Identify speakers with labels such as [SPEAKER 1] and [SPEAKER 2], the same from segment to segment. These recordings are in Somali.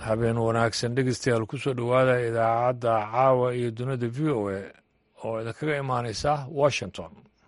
[SPEAKER 1] habeen wanaagsan dhegeystayaal ku soo dhowaada idaacadda caawa iyo dunida v o a oo idinkaga imaaneysa washington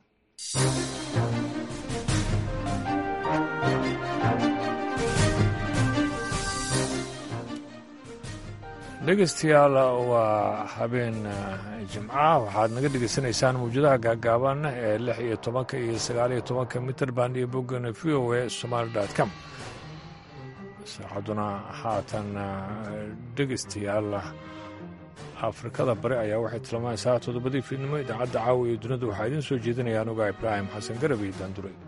[SPEAKER 1] dhegeystayaal waa habeen jimca waxaad naga dhegeysanaysaan mawjadaha gaagaaban ee lix iyo tobanka iyo sagaal iyo tobanka mitrband iyo boggana v o a somaali dot com saacaduna haatan dhegeystayaal afrikada bari ayaa waxay tilmaamaysaa toddobadii fiidnimo idaacadda caawa iyo dunida waxaa idiin soo jeedinaya anuga ibraahim xasan garab iyo daanduray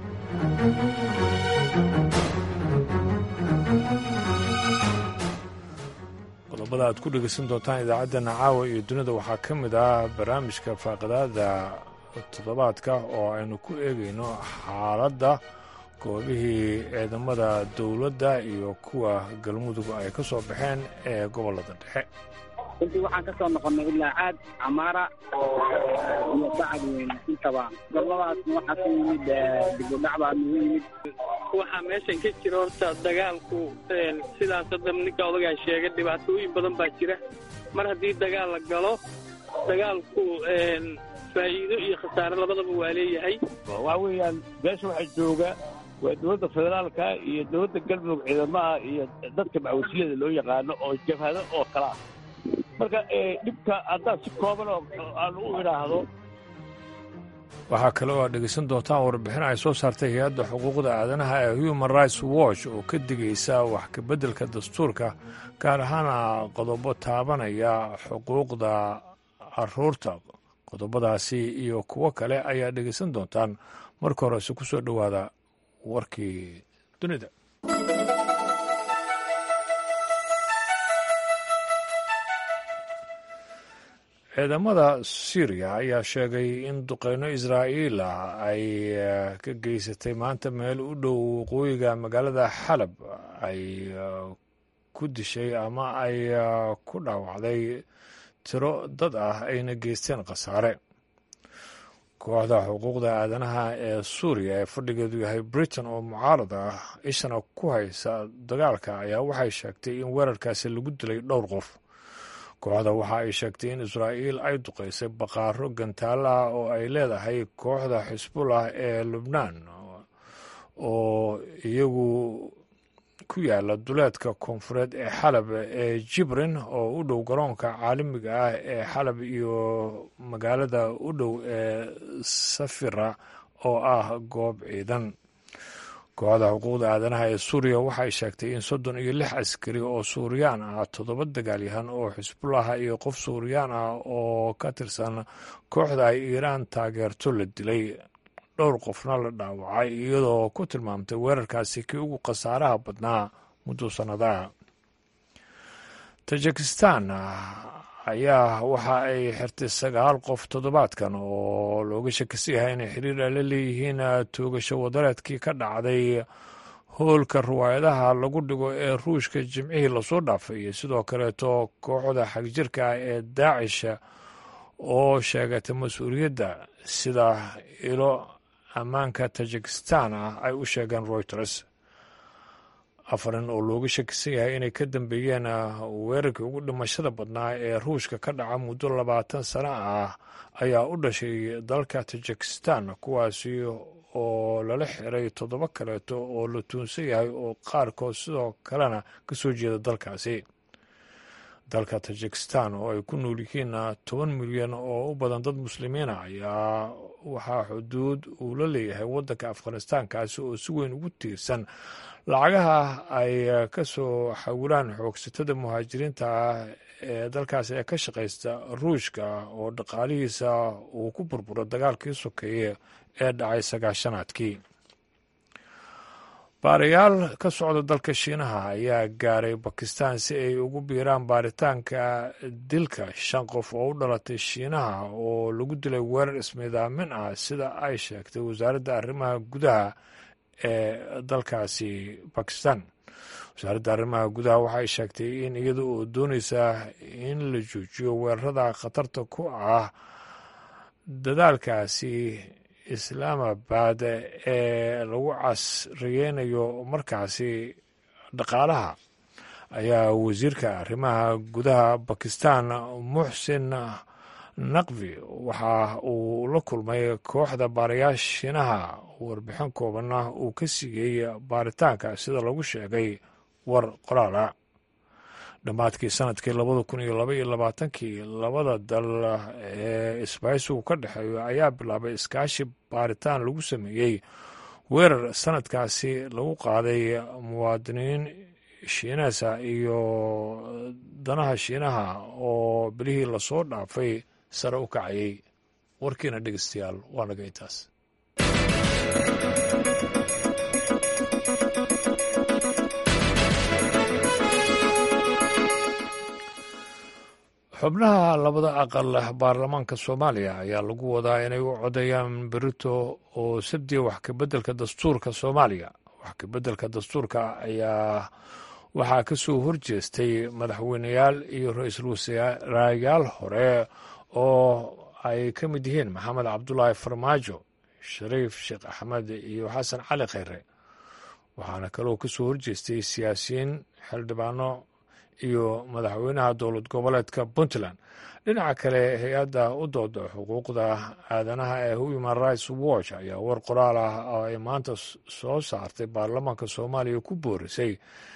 [SPEAKER 1] qodobada aad ku dhegeysan doontaan idaacaddana caawa iyo dunida waxaa ka mid ah barnaamijka faaqadaada toddobaadka oo aynu ku eegayno xaaladda goobihii ciidamada dowladda iyo kuwa galmudug ay ka soo baxeen ee gobollada dhexe
[SPEAKER 2] runtii waxaan ka soo noqonnay ilaa caad camaara iyo bacad weyn intaba goboladaasna waxaa ka yimid dib u dhac baa nagu yimid
[SPEAKER 3] waxaa meeshan ka jira horta dagaalku sidaas hadda ninka odagaa sheegay dhibaatooyin badan baa jira mar haddii dagaal la galo dagaalku faa'iido iyo khasaare labadaba waa leeyahay
[SPEAKER 4] waxaa weeyaan meesha waxaa jooga waa dowladda federaalka iyo dowladda galmudug ciidamaha iyo dadka macwasiyada loo yaqaano oo jabhado oo kala ah marka dhibka haddaan si kooban oo aan u idhaahdo
[SPEAKER 1] waxaa kale oo aad dhegeysan doontaan warbixin ay soo saartay hay-adda xuquuqda aadanaha ee human rights watch oo ka digaysa wax kabeddelka dastuurka gaar ahaana qodobo taabanaya xuquuqda caruurta qodobadaasi iyo kuwo kale ayaa dhegeysan doontaan marka horese ku soo dhowaada warkii dunida ciidamada syriya ayaa sheegay in duqeyno israa'iil ah ay ka geysatay maanta meel u dhow waqooyiga magaalada xalab ay ku dishay ama ay ku dhaawacday tiro dad ah ayna geysteen khasaare kooxda xuquuqda aadanaha ee suuriya ee fadhigeedu yahay britain oo mucaarad ah ishana ku haysa dagaalka ayaa waxay sheegtay in weerarkaasi lagu dilay dhowr qof kooxda waxa ay sheegtay in israa'iil ay duqaysay baqaaro gantaalo ah oo ay leedahay kooxda xisbullah ee lubnaan oo iyagu ku yaala duleedka koonfureed ee xalab ee jibrin oo u dhow garoonka caalamiga ah ee xalab iyo magaalada u dhow ee safira oo ah goob ciidan kooxda xuquuqda aadanaha ee suuriya waxay sheegtay in soddon iyo lix askari oo suuriyaan ah toddoba dagaalyahan oo xisbullaha iyo qof suuriyaan ah oo ka tirsan kooxda ay iiraan taageerto la dilay dhowr qofna la dhaawacay iyadoo ku tilmaamtay weerarkaasi kii ugu khasaaraha badnaa muddo sannadaha tajikistan ayaa waxa ay xirtay sagaal qof toddobaadkan oo looga shakisan yahay inay xiriir la leeyihiin toogasho wadareedkii ka dhacday hoolka riwaayadaha lagu dhigo ee ruushka jimcihii lasoo dhaafay iyo sidoo kaleeto kooxda xagjirka ah ee daacish oo sheegatay mas-uuliyadda sida ilo ammaanka tajikistan ah ay u sheegeen reuters afarin oo looga shakisan yahay inay ka dambeeyeen weerarkii ugu dhimashada badnaa ee ruushka ka dhaca muddo labaatan sano ah ayaa u dhashay dalka tajikistan kuwaasi oo lala xiray toddoba kaleeto oo la tuunsan yahay oo qaarkood sidoo kalena ka soo jeeda dalkaasi dalka tajikistan oo ay ku nool yihiin toban milyan oo u badan dad muslimiina ayaa waxaa xuduud uu la leeyahay waddanka afghanistaankaasi oo si weyn ugu tiirsan lacagaha ay ka soo xawilaan xoogsatada muhaajiriinta ah ee dalkaasi ee ka shaqaysta ruushka oo dhaqaalihiisa uu ku burburo dagaalkii sokeeye ee dhacay sagaashanaadkii baarayaal ka socda dalka shiinaha ayaa gaaray bakistan si ay ugu biiraan baaritaanka dilka shan qof oo u dhalatay shiinaha oo lagu dilay weerar ismiidaamin ah sida ay sheegtay wasaaradda arrimaha gudaha ee dalkaasi bakistan wasaaradda arrimaha gudaha waxay sheegtay in iyada oo doonaysa in la joojiyo weerarada khatarta ku ah dadaalkaasi islaamabad ee lagu casriyeynayo markaasi dhaqaalaha ayaa wasiirka arrimaha gudaha bakistan muxsin naqvi waxa uu la kulmay kooxda baarayaasha shiinaha warbixin koobanna uu ka siiyey baaritaanka sida lagu sheegay war qoraala dhammaadkii sanadkii labada kun iyo laba iyo labaatankii labada dal ee isbaaysigu ka dhexeeyo ayaa bilaabay iskaashi baaritaan lagu sameeyey weerar sanadkaasi lagu qaaday muwaadiniin shiinasa iyo danaha shiinaha oo bilihii lasoo dhaafay sare u kacayay warkiina dhegeystayaal waa naga intaas xubnaha labada aqal baarlamaanka soomaaliya ayaa lagu wadaa inay u codeeyaan berito oo sabdiya wax kabeddelka dastuurka soomaaliya wax kabeddelka dastuurka ayaa waxaa ka soo horjeestay madaxweyneyaal iyo ra-iisul wasaarayaal hore oo ay ka mid yihiin maxamed cabdulaahi farmaajo shariif sheekh axmed iyo xasan cali kheyre waxaana kaloo ka soo horjeestay siyaasiyiin xildhibaano iyo madaxweynaha dowlad goboleedka puntland dhinaca kale hay-adda u dooda xuquuqda aadanaha ee human rights watch ayaa war qoraal ah oo ay maanta soo saartay baarlamaanka soomaaliya ku boorisay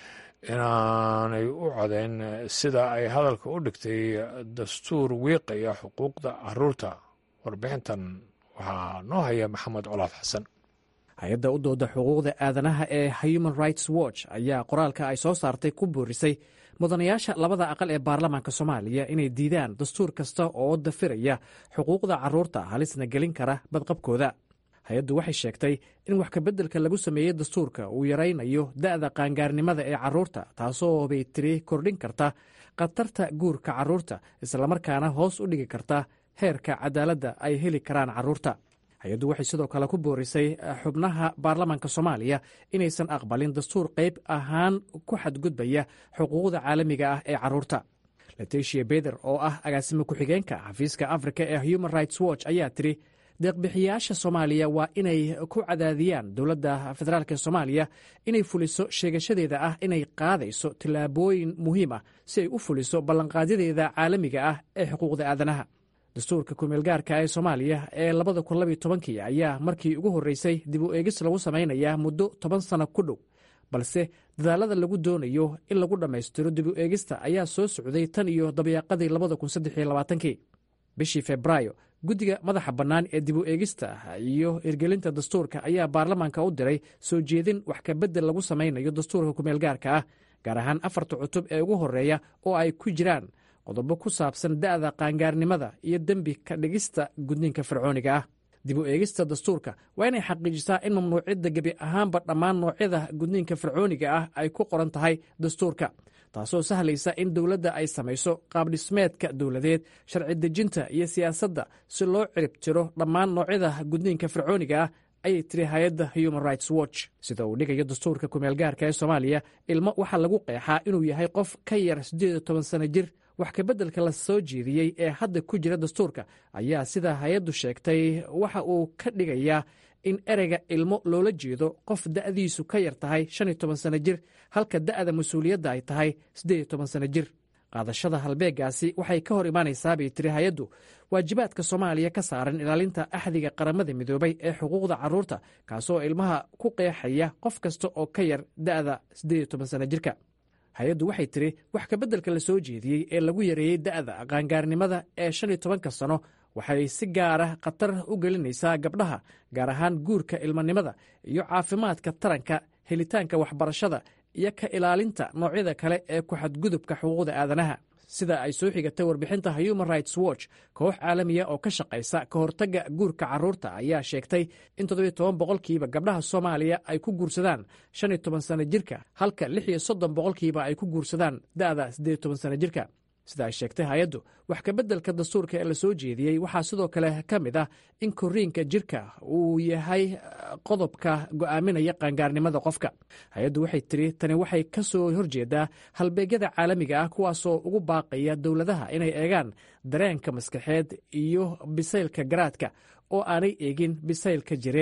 [SPEAKER 1] inaanay u codeyn sida ay hadalka u dhigtay dastuur wiiqaya xuquuqda caruurta warbixintan waxaa noo haya maxamed colaad xasan
[SPEAKER 5] hay-adda u dooda xuquuqda aadanaha ee human rights watch ayaa qoraalka ay soo saartay ku boorisay mudanayaasha labada aqal ee baarlamaanka soomaaliya inay diidaan dastuur kasta oo dafiraya xuquuqda carruurta halisna gelin kara badqabkooda hay-addu waxay sheegtay in wax kabeddelka lagu sameeyey dastuurka uu yaraynayo da'da qaangaarnimada ee carruurta taasoo bay tiri kordhin karta khatarta guurka carruurta islamarkaana hoos u dhigi karta heerka cadaaladda ay heli karaan carruurta hay-addu waxay sidoo kale ku boorisay xubnaha baarlamaanka soomaaliya inaysan aqbalin dastuur qayb ahaan ku xadgudbaya xuquuqda caalamiga ah ee carruurta leticia beder oo ah agaasimo ku-xigeenka xafiiska afrika ee human rights watch ayaa tiri deeqbixiyaasha soomaaliya waa inay ku cadaadiyaan dowladda federaalk soomaaliya inay fuliso sheegashadeeda ah inay qaadayso tillaabooyin muhiim ah si ay u fuliso ballanqaadyadeeda caalamiga ah ee xuquuqda aadanaha dastuurka kumeelgaarka ee soomaaliya ee labada kun labiyo tobankii ayaa markii ugu horreysay dib u eegis lagu samaynayaa muddo toban sano ku dhow balse dadaalada lagu doonayo in lagu dhammaystiro dib u eegista ayaa soo socday tan iyo dabayaaqadii labada kun saddex iyo labaatankii bishii febraayo guddiga madaxa bannaan ee dib u eegista iyo hirgelinta dastuurka ayaa baarlamaanka u diray soo jeedin wax kabeddel lagu samaynayo dastuurka kumeelgaarka ah gaar ahaan afarta cutub ee ugu horreeya oo ay ku jiraan qodobo ku saabsan da'da qaangaarnimada iyo dembi ka dhigista gudniinka fircooniga ah dib u eegista dastuurka waa inay xaqiijisaa in mamnuucidda gebi ahaanba dhammaan noocyada gudniinka fircooniga ah ay ku qoran tahay dastuurka taasoo sahlaysa in dowladda ay samayso qaabdhismeedka dowladeed sharci dejinta iyo siyaasadda si loo cirib tiro dhammaan noocyada gudniinka fircooniga ah ayay tiri hay-adda human rights watch sida uu dhigayo dastuurka kumeelgaarka ee soomaaliya ilmo waxaa lagu qeexaa inuu yahay qof ka yar siddeed iyo toban sano jir wax kabeddelka la soo jeediyey ee hadda ku jira dastuurka ayaa sida hay-addu sheegtay waxa uu ka dhigayaa in ereyga ilmo loola jeedo qof da'diisu ka yar tahay shan iyo toban sano jir halka da'da mas-uuliyadda ay tahay siddeed iyo toban sano jir qaadashada halbeegaasi waxay ka hor imaanaysaa bay tiri hay-addu waajibaadka soomaaliya ka saaran ilaalinta axdiga qaramada midoobay ee xuquuqda carruurta kaasoo ilmaha ku qeexaya qof kasta oo ka yar da'da siddeed iyo toban sano jirka hay-addu waxay tiri wax kabeddelka la soo jeediyey ee lagu yareeyey da'da qaangaarnimada ee shan iyo tobanka sano waxay si gaara khatar u gelinaysaa gabdhaha gaar ahaan guurka ilmanimada iyo caafimaadka taranka helitaanka waxbarashada iyo ka ilaalinta noocyada kale ee ku xadgudubka xuquuqda aadanaha sida ay soo xigatay warbixinta human rights watch koox caalamiya oo ka shaqaysa ka hortagga guurka carruurta ayaa sheegtay in toddobiyo toban boqolkiiba gabdhaha soomaaliya ay ku guursadaan shan iyo toban sano jirka halka lix iyo soddon boqolkiiba ay ku guursadaan da'da siddeed iyo toban sano jirka sida ay sheegtay hay-addu wax kabeddelka dastuurka ee la soo jeediyey waxaa sidoo kale ka mid ah in koriinka jirka uu yahay qodobka go'aaminaya qaangaarnimada qofka hay-addu waxay tiri tani waxay ka soo horjeedaa halbeegyada caalamiga ah kuwaasoo ugu baaqaya dowladaha inay eegaan dareenka maskaxeed iyo bisaylka garaadka oo aanay eegin bisaylka jireed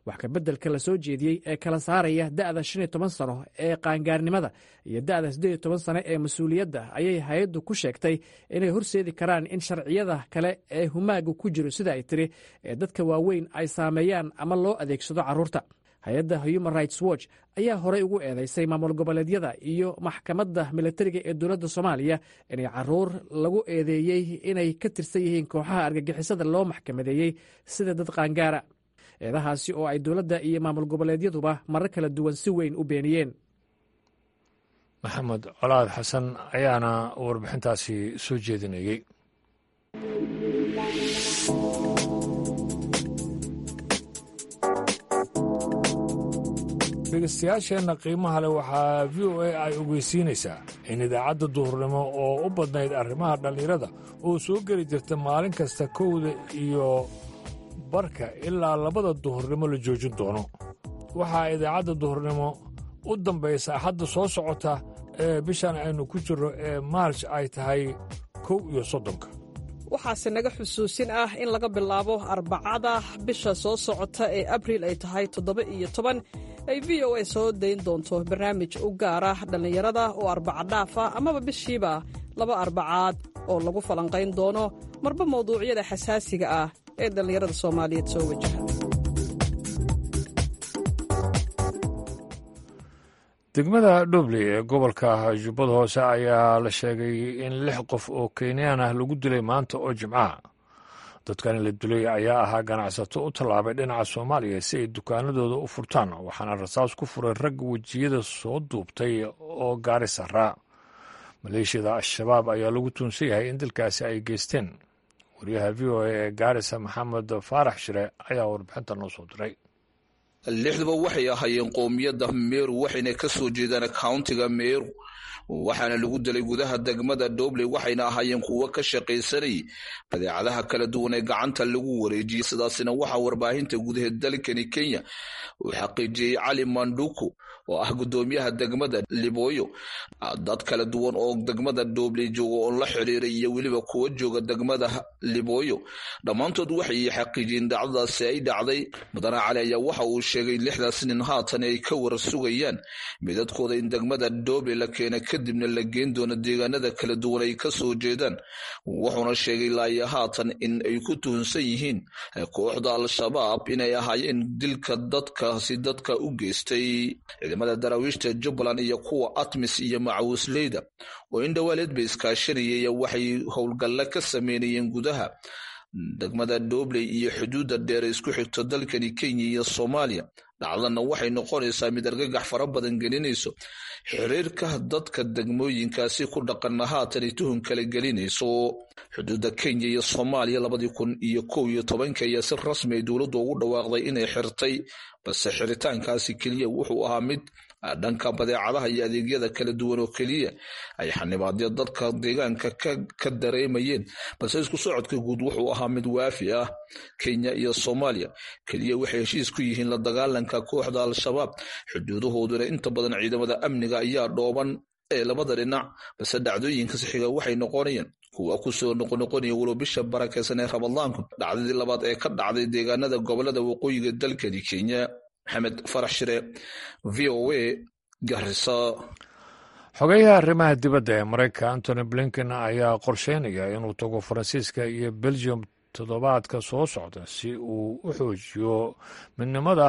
[SPEAKER 5] wax kabeddelka la soo jeediyey ee kala saaraya da'da shan iyo toban sano ee qaangaarnimada iyo da'da siddeed iyo toban sano ee mas-uuliyadda ayay hay-addu ku sheegtay inay horseedi karaan in sharciyada kale ee humaaga ku jiro sida ay tiri ee dadka waaweyn ay saameeyaan ama loo adeegsado carruurta hay-adda human rights watch ayaa horey ugu eedeysay maamul goboleedyada iyo maxkamadda militariga ee dowladda soomaaliya inay caruur lagu eedeeyey inay ka tirsan yihiin kooxaha argagixisada loo maxkamadeeyey sida dad qaangaara eedahaasi oo ay dowladda iyo maamul goboleedyaduba marar kala duwan si weyn u beeniyeen
[SPEAKER 1] maxamed colaad xasan ayaana warbixintaasi soo jeedinayey dhegeystayaasheenna qiimaha leh waxaa v o a ay ogeysiinaysaa in idaacadda duhurnimo oo u badnayd arrimaha dhallinyarada oo soo geli jirta maalin kasta kowda iyo barka ilaa labada duhurnimo la joojin doono waxaa idaacadda duhurnimo u dambaysa axadda soo socota ee bishan aynu ku jirro ee maarj ay tahay kow iyo soddonka
[SPEAKER 6] waxaase naga xusuusin ah in laga bilaabo arbacada bisha soo socota ee abriil ay tahay toddoba iyo toban ay v o a soo dayn doonto barnaamij u gaara dhallinyarada oo arbaca dhaaf ah amaba bishiiba laba arbacaad oo lagu falanqayn doono marba mawduucyada xasaasiga ah ee dhallinyarada soomaaliyeed soo wajaha
[SPEAKER 1] degmada dhubley ee gobolka jubbada hoose ayaa la sheegay in lix qof oo kenyaan ah lagu dilay maanta oo jimcaha dadkani la dilay ayaa ahaa ganacsato u tallaabay dhinaca soomaaliya si ay dukaanadooda u furtaan waxaana rasaas ku furay rag wejiyada soo duubtay oo gaari saraa maleeshiyada al-shabaab ayaa lagu tuunsan yahay in dalkaasi ay geysteen wariyaha v o a ee gaarisa maxamed faarax shire ayaa warbixinta noo soo diray
[SPEAKER 7] lixduba waxay ahaayeen qoomiyadda meeru waxayna ka soo jeedaan countiga meeru waxaana lagu dilay gudaha degmada dobley waxayna ahaayeen kuwo ka shaqaysanayay badeecadaha kala duwan ee gacanta lagu wareejiyey sidaasina waxaa warbaahinta gudaha dalkani kenya uu xaqiijiyey cali manduku oo ah guddoomiyaha degmada libooyo dad kala duwan oo degmada dobley jooga oo la xiriiray iyo weliba kuwa jooga degmada libooyo dhammaantood waxay xaqiijiyeen dhacdadaasi ay dhacday mudane cali ayaa waxa uu sheegay lixdaas nin haatan ay ka war sugayaan midadkooda in degmada dobley la keena kadibna la geen doono deegaanada kala duwan ay ka soo jeedaan wuxuuna sheegay laaya haatan in ay ku tuhunsan yihiin kooxda al-shabaab inay ahaayeen dilka dadkaasi dadka u geystay ciidamada daraawiishta jubbaland iyo kuwa atmis iyo macawisleyda oo in dhowaaleed bay iskaashanayay waxay howlgalle ka sameynayeen gudaha degmada dobley iyo xuduudda dheer isku xigto dalkani kenya iyo soomaaliya dhacdana waxay noqonaysaa mid argagax fara badan gelinayso xiriirka dadka degmooyinkaasi ku dhaqana haatan tuhun kala gelinayso xuduudda kenya iyo soomaaliya labadii kun iyo kow iyo tobanka ayaa si rasmi ay dowladdu ugu dhawaaqday inay xirtay balse xiritaankaasi keliya wuxuu ahaa mid dhanka badeecadaha iyo adeegyada kala duwan oo keliya ay xanibaadyo dadka deegaanka ka dareemayeen balse isku socodka guud wuxuu ahaa mid waafi ah kenya iyo soomaaliya keliya waxay heshiis ku yihiin la dagaalanka kooxda al-shabaab xuduudahooduna inta badan ciidamada amniga ayaa dhooban ee labada dhinac balse dhacdooyinka sixiga waxay noqonayaan kuwa kusoo noqonoqonaya walow bisha barakeysan ee ramadaanku dhacdadii labaad ee ka dhacday deegaanada gobolada waqooyiga dalkani kenya maxamed farax shire v o a garisa
[SPEAKER 1] xogeyaha arrimaha dibadda ee maraykanka antony blinken ayaa qorsheynaya inuu tago faransiiska iyo belgium toddobaadka soo socda si uu u xoojiyo midnimada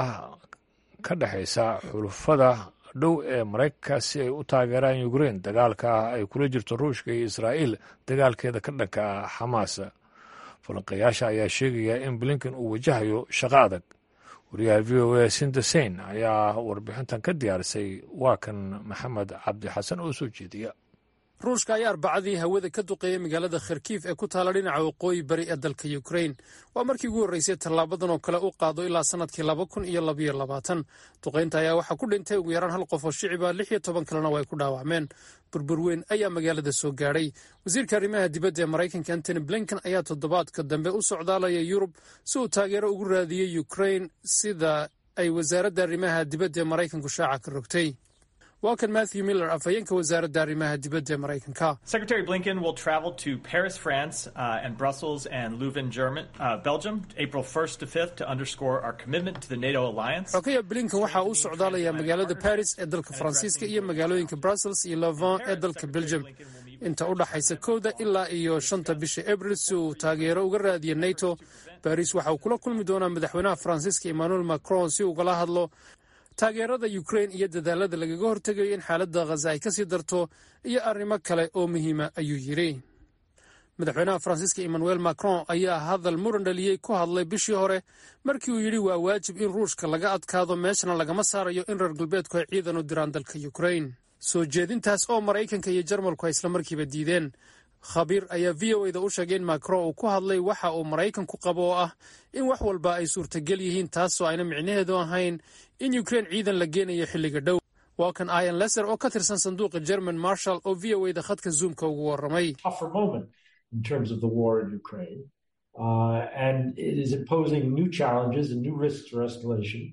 [SPEAKER 1] ka dhexaysa xulufada dhow ee maraykanka si ay u taageeraan ukrein dagaalka ay kula jirto ruushka iyo israa'iil dagaalkeeda ka dhanka ah xamaas falanqayaasha ayaa sheegaya in blinken uu wajahayo shaqo adag wariyaha v o a sindesein ayaa warbixintan ka diyaarisay waa kan maxamed cabdi xasan oo soo jeediya
[SPEAKER 8] ruushka ayaa arbacadii hawada ka duqeeyay magaalada kharkiif ee ku taala dhinaca waqooyi bari ee dalka ukrain waa markii ugu horreysay tallaabadan oo kale u qaado ilaa sannadkii laba kun iyo labayo labaatan duqaynta ayaa waxaa ku dhintay ugu yaraan hal qof oo shiciba lix iyo toban kalena waa ay ku dhaawacmeen burbur weyn ayaa magaalada soo gaadhay wasiirka arrimaha dibadda ee maraykanka antony blinken ayaa toddobaadka dambe u socdaalaya yurub si uu taageero ugu raadiyey ukrain sida ay wasaaradda arrimaha dibadda ee maraykanku shaaca ka rogtay waa kan matthew miller afhayeenka wasaaradda arrimaha dibadda ee maraykanka
[SPEAKER 9] Secretary Blinken will travel to Paris, France, uh, and Brussels and Leuven, German, uh, Belgium, April 1st to 5th to underscore our commitment to the NATO alliance.
[SPEAKER 8] xogaya blinken waxa uu socdaalayaa magaalada paris ee dalka faransiiska iyo magaalooyinka brussels iyo levon ee dalka belgium inta u dhaxaysa kowda ilaa iyo shanta bisha abril si uu taageero uga raadiyo nato baris waxa uu kula kulmi doonaa madaxweynaha faransiiska emmanuel macron si ugala hadlo taageerada ukrain iyo dadaalada lagaga hortegayo in xaaladda khaza ay kasii darto iyo arrimo kale oo muhiima ayuu yidhi madaxweynaha faransiiska emmanuel macron ayaa hadal muran dhaliyey ku hadlay bishii hore markii uu yidhi waa waajib in ruushka laga adkaado meeshana lagama saarayo in reer galbeedku ay ciidan u diraan dalka ukrain soo jeedintaas oo maraykanka iyo jarmalku ay islamarkiiba diideen khabiir ayaa v o eda u sheegay in macron uu ku hadlay waxa uu maraykanku qabo oo ah in wax walba ay suurtagel yihiin taasoo ayna micnaheedu ahayn in ukrain ciidan la geenayo xilliga dhow waa kan ian leser oo ka tirsan sanduuqa german marshall oo v o eda khadka zoomka ugu warramay
[SPEAKER 10] tougher moment in terms of the war in Ukraine. Uh, and it is imposing new challenges and new risks for escalation.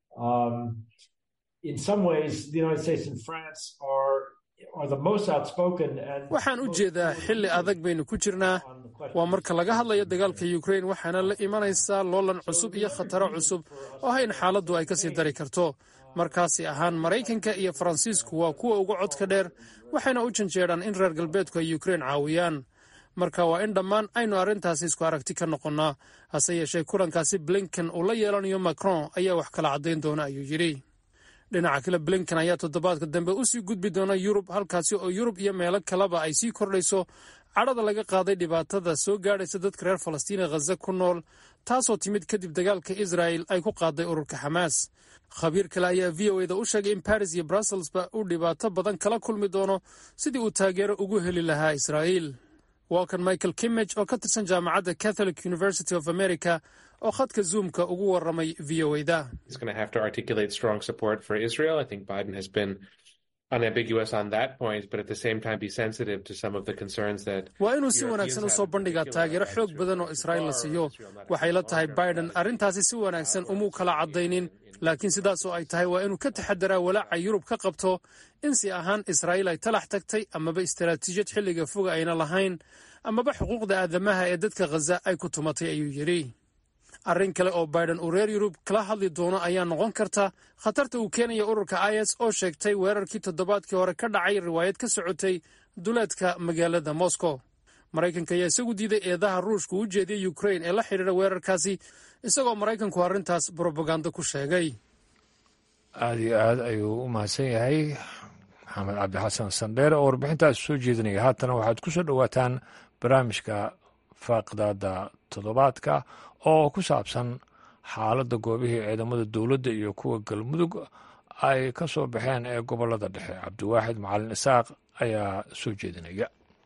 [SPEAKER 10] Um, in some ways, the United States and France are are the most outspoken and
[SPEAKER 8] waxaan u jeedaa xilli adag baynu ku jirnaa waa marka laga hadlayo dagaalka ukrain waxaana la imanaysaa loolan cusub iyo khataro cusub oo hayn xaaladdu ay kasii dari karto markaasi ahaan maraykanka iyo faransiisku waa kuwa uga codka dheer waxayna u janjeedhaan in reer galbeedku ay ukrain caawiyaan marka waa in dhammaan aynu arrintaasi isku aragti ka noqonnaa hase yeeshee kulankaasi blinken uu la yeelanayo macron ayaa wax kala caddayn doona ayuu yidhi dhinaca kale blinken ayaa toddobaadka dambe u sii gudbi doona yurub halkaasi oo yurub iyo meelo kaleba ay sii kordhayso cadhada laga qaaday dhibaatada soo gaadhaysa dadka reer falastiin ee khaza ku nool taasoo timid kadib dagaalka israa'el ay ku qaaday ururka xamaas khabiir kale ayaa v o eda u sheegay in baris iyo brusselsba uu dhibaato badan kala kulmi doono sidii uu taageero ugu heli lahaa israa'iil waa kan michael kimmage oo ka tirsan jaamacadda catholic university of america oo khadka zoomka ugu warramay v o eda waa inuu si wanaagsan u soo bandhigaa taageero xoog badan oo israa'iil la siiyo waxay la tahay biden arrintaasi si wanaagsan umuu kala caddaynin laakiin sidaasoo ay tahay waa inuu ka taxadaraa walaaca yurub ka qabto in si ahaan israa'iil ay talax tagtay amaba istaraatiijiyad xilliga foga ayna lahayn amaba xuquuqda aadamaha ee dadka khaza ay ku tumatay ayuu yidhi arrin kale oo biden uu reer yurub kala hadli doono ayaa noqon karta khatarta uu keenaya ururka is oo sheegtay weerarkii toddobaadkii hore ka dhacay riwaayad ka socotay duleedka magaalada moscow maraykanka ayaa isagu diiday eedaha ruushka u jeediyey ukrain ee la xidhiidha weerarkaasi isagoo maraykanku arrintaas brobagando ku sheegay
[SPEAKER 1] aada iyo aad ayuu u mahadsan yahay maxamed cabdi xasan sandheere oo warbixintaas soo jeedinaya haatana waxaad ku soo dhowaataan barnaamijka faaqdaada toddobaadka oo ku saabsan xaaladda goobihii ciidamada dowladda iyo kuwa galmudug ay ka soo baxeen ee gobollada dhexe cabdiwaaxid macalin isaaq ayaa soo jeedinaya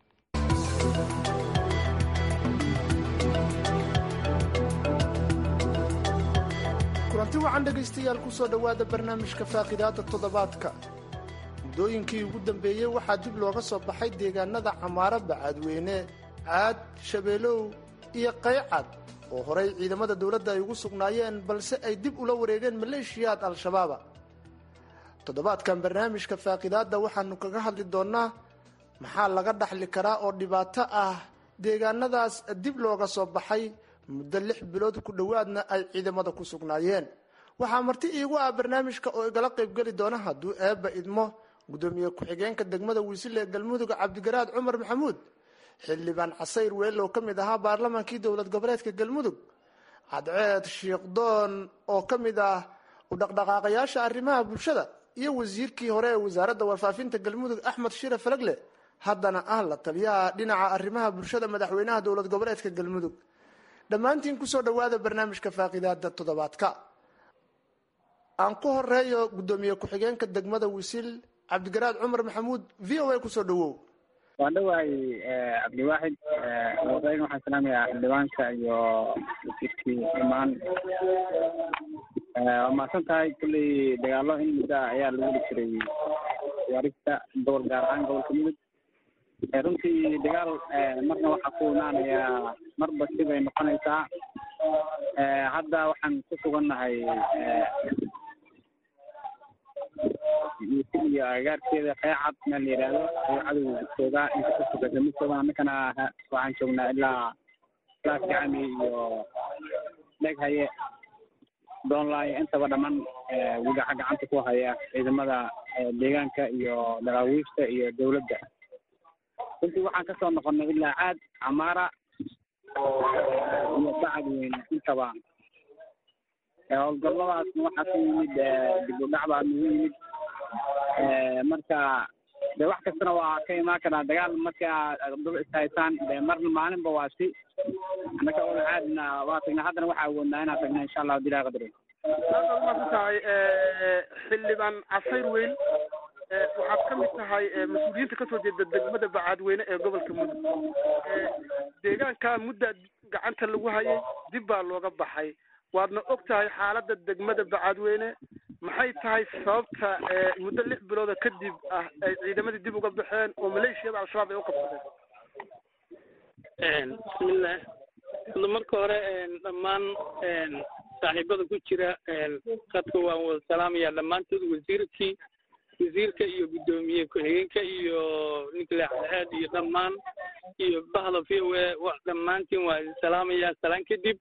[SPEAKER 11] kulanti wacan dhegaystayaal ku soo dhowaada barnaamijka faaqidaada toddobaadka muddooyinkii ugu dambeeyey waxaa dib looga soo baxay deegaanada camaaro bacaadweyne caad shabeelow iyo qaycad oo horay ciidamada dowladda ay ugu sugnaayeen balse ay dib ula wareegeen maleeshiyaad al-shabaaba toddobaadkan barnaamijka faaqidaadda waxaanu kaga hadli doonnaa maxaa laga dhaxli karaa oo dhibaato ah deegaanadaas dib looga soo baxay muddo lix bilood ku dhowaadna ay ciidamada ku sugnaayeen waxaa marti iigu ah barnaamijka oo igala qaybgeli doona hadduu eebba idmo gudoomiye ku-xigeenka degmada wiisile ee galmudug cabdigaraad cumar maxamuud xildhibaan casayr weelow ka mid ahaa baarlamaankii dowlad goboleedka galmudug cadceed shiikhdoon oo ka mid ah u dhaqdhaqaaqayaasha arrimaha bulshada iyo wasiirkii hore ee wasaaradda warfaafinta galmudug axmed shire falagle haddana ah la taliyaha dhinaca arrimaha bulshada madaxweynaha dowlad goboleedka galmudug dhammaantiin kusoo dhowaada barnaamijka faaqidaada toddobaadka aan ku horeeyo gudoomiye ku-xigeenka degmada wisil cabdigaraad cumar maxamuud v o a kusoo dhowow
[SPEAKER 2] waan dhowahay cabdiwaaxid horeyn waxaan salaamayaa xildhibaanka iyo wasiirkii imaan waa mahadsan tahay kulley dagaalo in muddo ah ayaa lagu heli jiray waarista gobol gaar ahaan gobolka mudug runtii dagaal marna waxaa ku imaanayaa marba sibay noqonaysaa hadda waxaan ku sugannahay iyo agagaarkeeda qeecad meel la yidhaahdo ayuu cadowga joogaa inta ka sugata mid jooga annakana waxaan joognaa ilaa ilaa kacami iyo dheg haye doonlaayo intaba dhammaan wigaca gacanta ku haya ciidamada deegaanka iyo daraawiishta iyo dawladda runtii waxaan kasoo noqonnay ilaa caad camaara iyo bacad weyne intaba howlgalladaasna waxaa ku yimid dib u dhac baa nagu yimid marka de wax kastana waa ka imaan karaa dagaal marka aad daba ishaysaan de marna maalinba waa si annaka ola caadina waa tagnaa haddana waxaa awoodnaa inaan tagna insha allahu dilaa qadri
[SPEAKER 11] aad baad umaasan tahay xildhibaan casayr weyn waxaad ka mid tahay mas-uuliyiinta kasoo jeeda degmada bacaadweyne ee gobolka mudug deegaanka mudda gacanta lagu hayay dib baa looga baxay waadna og tahay xaaladda degmada bacaadweyne maxay tahay sababta muddo lix bilooda kadib ah ay ciidamadii dib uga baxeen oo maleeshiyada al-shabaab ay u qabsadeen
[SPEAKER 3] bismillah hadda marka hore dhammaan saaxiibada ku jira qadka waan wada salaamayaa dhammaantood wasiirkii wasiirka iyo guddoomiye ku-xigeenka iyo ninkle cadceed iyo dhammaan iyo bahda v o a dhammaantiin waa idin salaamayaa salaan kadib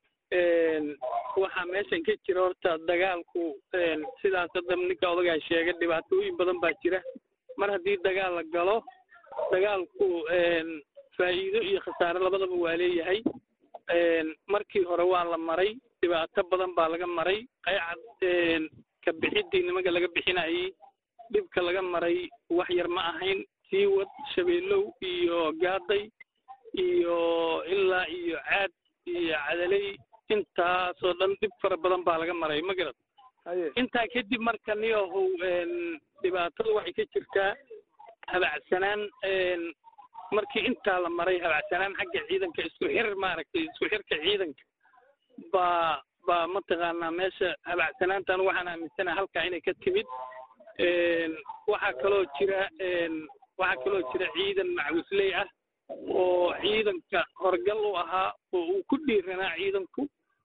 [SPEAKER 3] waxaa meeshan ka jira horta dagaalku sidaas hadda ninka odagaa sheegay dhibaatooyin badan baa jira mar haddii dagaal la galo dagaalku faa'iido iyo khasaare labadaba waa leeyahay markii hore waa la maray dhibaato badan baa laga maray qaycad ka bixiddii nimanka laga bixinayay dhibka laga maray wax yar ma ahayn siiwad shabeelow iyo gaaday iyo ilaa iyo caad iyo cadaley intaasoo dhan dhib fara badan baa laga maray ma garad intaa kadib marka niyahow dhibaatada waxay ka jirtaa habacsanaan markii intaa la maray habacsanaan xagga ciidanka isku xir maaragtay isku xirka ciidanka baa baa mataqaanaa meesha habacsanaantan waxaan aaminsanaha halkaa inay ka timid waxaa kaloo jira waxaa kaloo jira ciidan macwisley ah oo ciidanka horgal u ahaa oo uu ku dhiiranaa ciidanku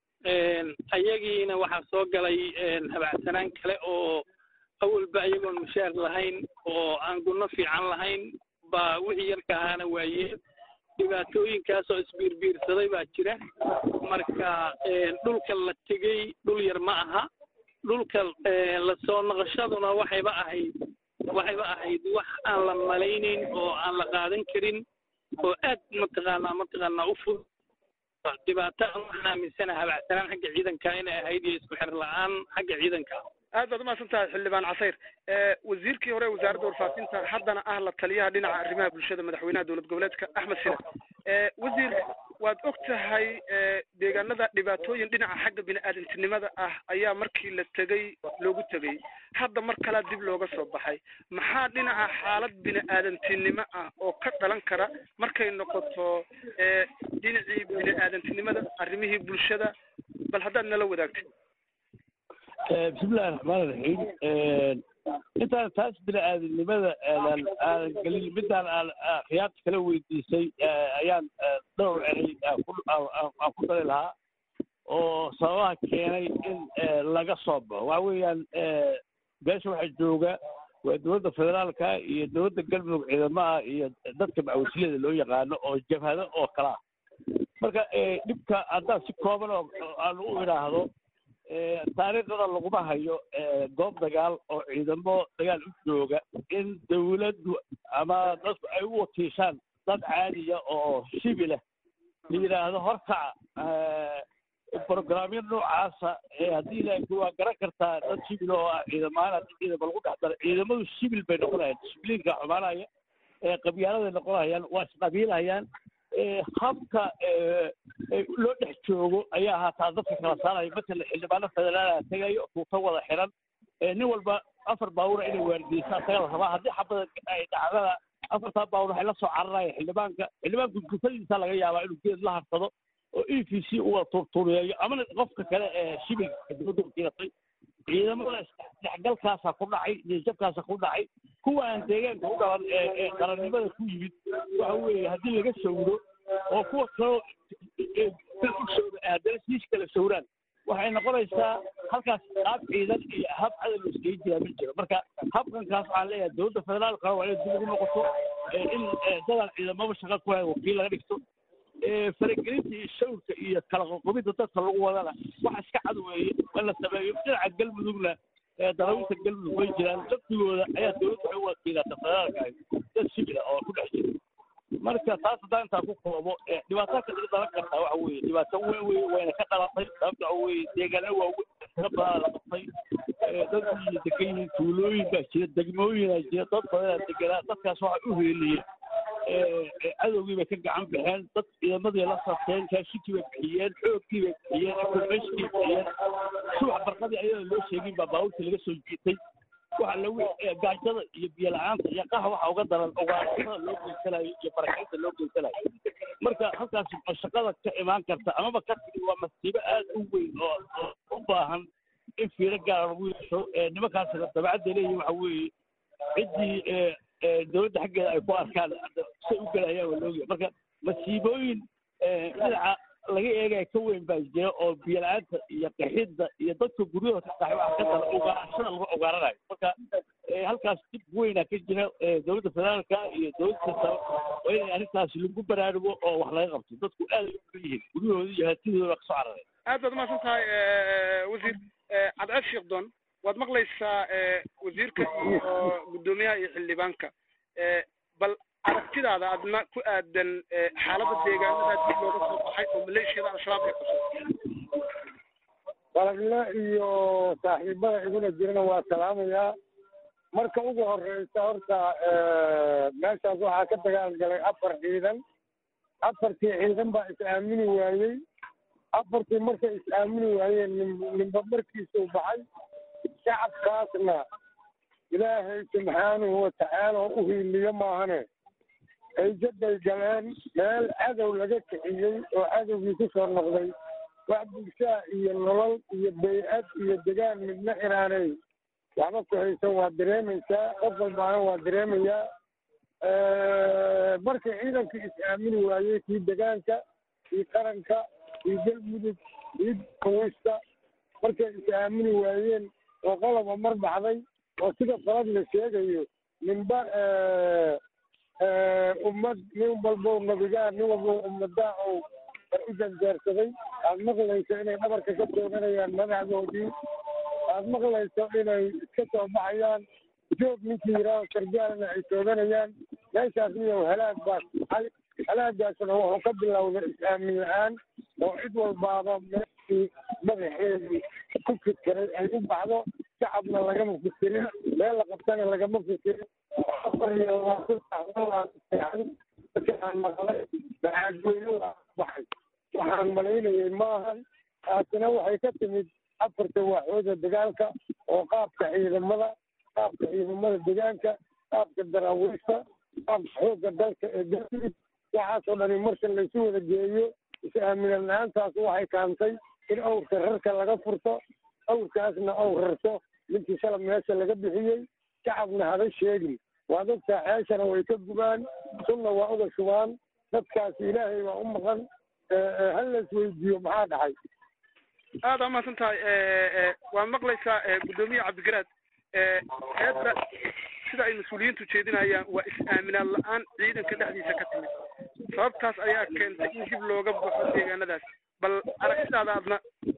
[SPEAKER 3] ayagiina waxaa soo galay habacsanaan kale oo awalba iyagoon mushaar lahayn oo aan gunno fiican lahayn baa wixii yarka ahaana waayeen dhibaatooyinkaasoo isbiirbiirsaday baa jira marka dhulka la tegey dhul yar ma aha dhulka lasoo noqoshaduna waxayba ahayd waxayba ahayd wax aan la malaynayn oo aan la qaadan karin oo aad mataqaanaa mataqaanaa u fud dhibaato waxaan aaminsanaha habacsanaan xagga ciidanka inay ahayd iyo isku xir la-aan xagga ciidanka
[SPEAKER 11] aad baad umahadsan tahay xildhibaan casayr wasiirkii hore wasaaradda warfaafinta haddana ah la taliyaha dhinaca arrimaha bulshada madaxweynaha dowlad goboleedka axmed sina wasiir waad og tahay deegaanada dhibaatooyin dhinaca xagga bini-aadantinimada ah ayaa markii la tegey loogu tegey hadda mar kalea dib looga soo baxay maxaa dhinaca xaalad bini-aadantinimo ah oo ka dhalan kara markay noqoto dhinacii bini-aadantinimada arrimihii bulshada bal haddaad nala wadaagtid
[SPEAKER 4] bismillahi raxmaan iraxiim intaan taas bini-aadamnimada aanan aanan gelin midaan aan khiyaarta kala weydiisay ayaan dhowr eray aan ku dari lahaa oo sababaha keenay in laga soo baxo waxa weeyaan beesha waxaa jooga waa dowladda federaalka iyo dowladda galmudug ciidamaha iyo dadka macawisliyada loo yaqaano oo jabhado oo kala ah marka dhibka haddaan si kooban oo aan u idhaahdo taariikhdana laguma hayo goob dagaal oo ciidamo dagaal u jooga in dawladdu ama dadku ay u watiishaan dad caadiya oo shibilah la yidhaahdo horkaca brograamyo noocaasa haddii laakiin waa garan kartaa dad shibil oo ah ciidamahaan haddii ciidama lagu dhex daro ciidamadu shibil bay noqonayaan dishibliinka xumaanaya qabyaaladay noqonayaan waa isqabiilhayaan habka loo dhex joogo ayaa haataa dadka kala saaraya matala xildhibaano federaala tegayo tuuto wada xiran nin walba afar baawura inay waardiyeysaan taga la rabaa haddii xabada ay dhacdana afartaa baawur waxay la soo cararaya xildhibaanka xildhibaanku gufadiisa laga yaabaa inuu geed la harsado oo e v c uga turtuuriyeeyo amana qofka kale ee shibilka dowladda wakiilatay ciidamada isdhexgalkaasa ku dhacay niyajabkaasa ku dhacay kuwa aan deegaanka u dhalan ee qarannimada ku yimid waxa weeye haddii laga sawiro oo kuwa kaloo usooda haddana siis kala sawiraan waxay noqonaysaa halkaas qaab ciidan iyo hab cadow la iskaga jiraa ma jiro marka habkankaas waxaan leeyahay dowladda federaalka waa inay dib ugu noqoto in dadaan ciidamaba shaqa ku hay wakiil laga dhigto faragelinta iyo shawrka iyo kala qoqobidda dadka lagu wadana wax iska cad weeye in la sameeyo dhinaca galmudugna dalawiinta galmudug way jiraan laftigooda ayaa dowladda waxay u wakiilata federaalka ahi dad shibila oo ku dhex jira marka taas haddaan intaa ku koobo dhibaatooyinka laga dhalan kartaa waxa weeye dhibaato weyn wey wayna ka dhalatay sababta waxa weeye deegaana waa tiro badan la qabtay dad degan yihiin tuulooyin baa jira degmooyinaa jira dad badanaa deganaa dadkaas waxay u heeliyeen cadowgii bay ka gacan baxeen dad ciidamadii la safteen kaashikii bay bixiyeen xoogkii bay bixiyeen informationkii bixiyeen subax barqadii ayadoo loo sheegin baa baabuurta laga soo jiitay waxa lagu gaajada iyo biyo la-aanta iyo qaha waxa uga daran ugaartada loo geysanayo iyo barakinta loo geysanayo marka halkaas shaqada ka imaan karta amaba ka tigi waa masiibo aad u weyn oo u baahan in fiiro gaara lagu yeesho nimankaasina dabacadda leeyihin waxa weeye ciddii dowladda xaggeeda ay ku arkaan say u gelayaan waa loogiya marka masiibooyin dhinaca laga eegaya ka weyn baa jira oo biyo la-aanta iyo qaxidda iyo dadka guryahooda ka qaxay waxa ka dara ugaarashada lagu ugaaranayo marka halkaas dib weynaa ka jira dowladda federaalka iyo dowladda kasta waa inay arrintaas lagu baraarugo oo wax laga qabto dadku aad ay u yihiin guryahooda iyo hatidooda kasoo cararay
[SPEAKER 12] aad baad umahadsan tahay wasiir cadceed sheekhdon waad maqlaysaa wasiirka iyo guddoomiyaha iyo xildhibaanka bal aragtidaada adna ku aadan xaaladda deegaanada dib looga soo baxay oo maleeshiyada al-shabaab ay qabsatay
[SPEAKER 13] qalabla iyo saaxiibada iguna jirana waa salaamayaa marka ugu horeysa horta meeshaas waxaa ka dagaal galay afar ciidan afartii ciidan baa is aamini waayey afartii markay is aamini waayeen ninba markiisuu baxay shacabkaasna ilaahay subxaanahu watacaala oo u hiiliyo maahane hayjabay galeen meel cadow laga kiciyey oo cadowgii ku soo noqday wax bulshaa iyo nolol iyo bay-ad iyo degaan midna inaanay waxba ku haysan waa dareemaysaa qof walbaana waa dareemayaa markii ciidankii is aamini waayey kii degaanka kii qaranka kii galmudug kii kawista markay is aamini waayeen oo qoloba mar baxday oo sida falad la sheegayo ninba ummad nin walbow nabigaa nin walbow ummadaa ou war u janjeersaday aad maqlayso inay dhabarka ka tooganayaan madaxdoodii aad maqlayso inay iska soo baxayaan joog ninkii yidhaaho sargaalna ay tooganayaan meeshaas miyow halaag baa tahay halaagaasna wuxuu ka bilowday is-aamin la-aan oo cid walbaaba meeshii madaxeedii ku fikiray ay u baxdo shacabna lagama fikirin meel la qabtana lagama fikirin afar iyo labaatan aan maqlay macaadweyne waa baxay waxaan malaynayay maahan taasina waxay ka timid afarta waaxooda dagaalka oo qaabka ciidamada qaabka ciidamada degaanka qaabka daraawiista qaabka xoogga dalka ee galmudug waxaasoo dhani marka laysu wada geeyo is-aaminan la-aantaas waxay kaantay in awrka rarka laga furto awrkaasna aw rarto ninkii shalab meesha laga bixiyey shacabna haba sheegin waa dadkaa ceeshana way ka gubaan sunna waa uga shubaan dadkaasi ilaahay waa u maqan hal la isweydiiyo maxaa dhacay
[SPEAKER 12] aada umahadsan tahay waa maqlaysaa guddoomiye cabdigaraad heedda sida ay mas-uuliyiintu jeedinayaan waa is-aaminaan la-aan ciidanka dhexdiisa ka timid sababtaas ayaa keentay in dib looga baxo deegaanadaas bal aragtidaada adna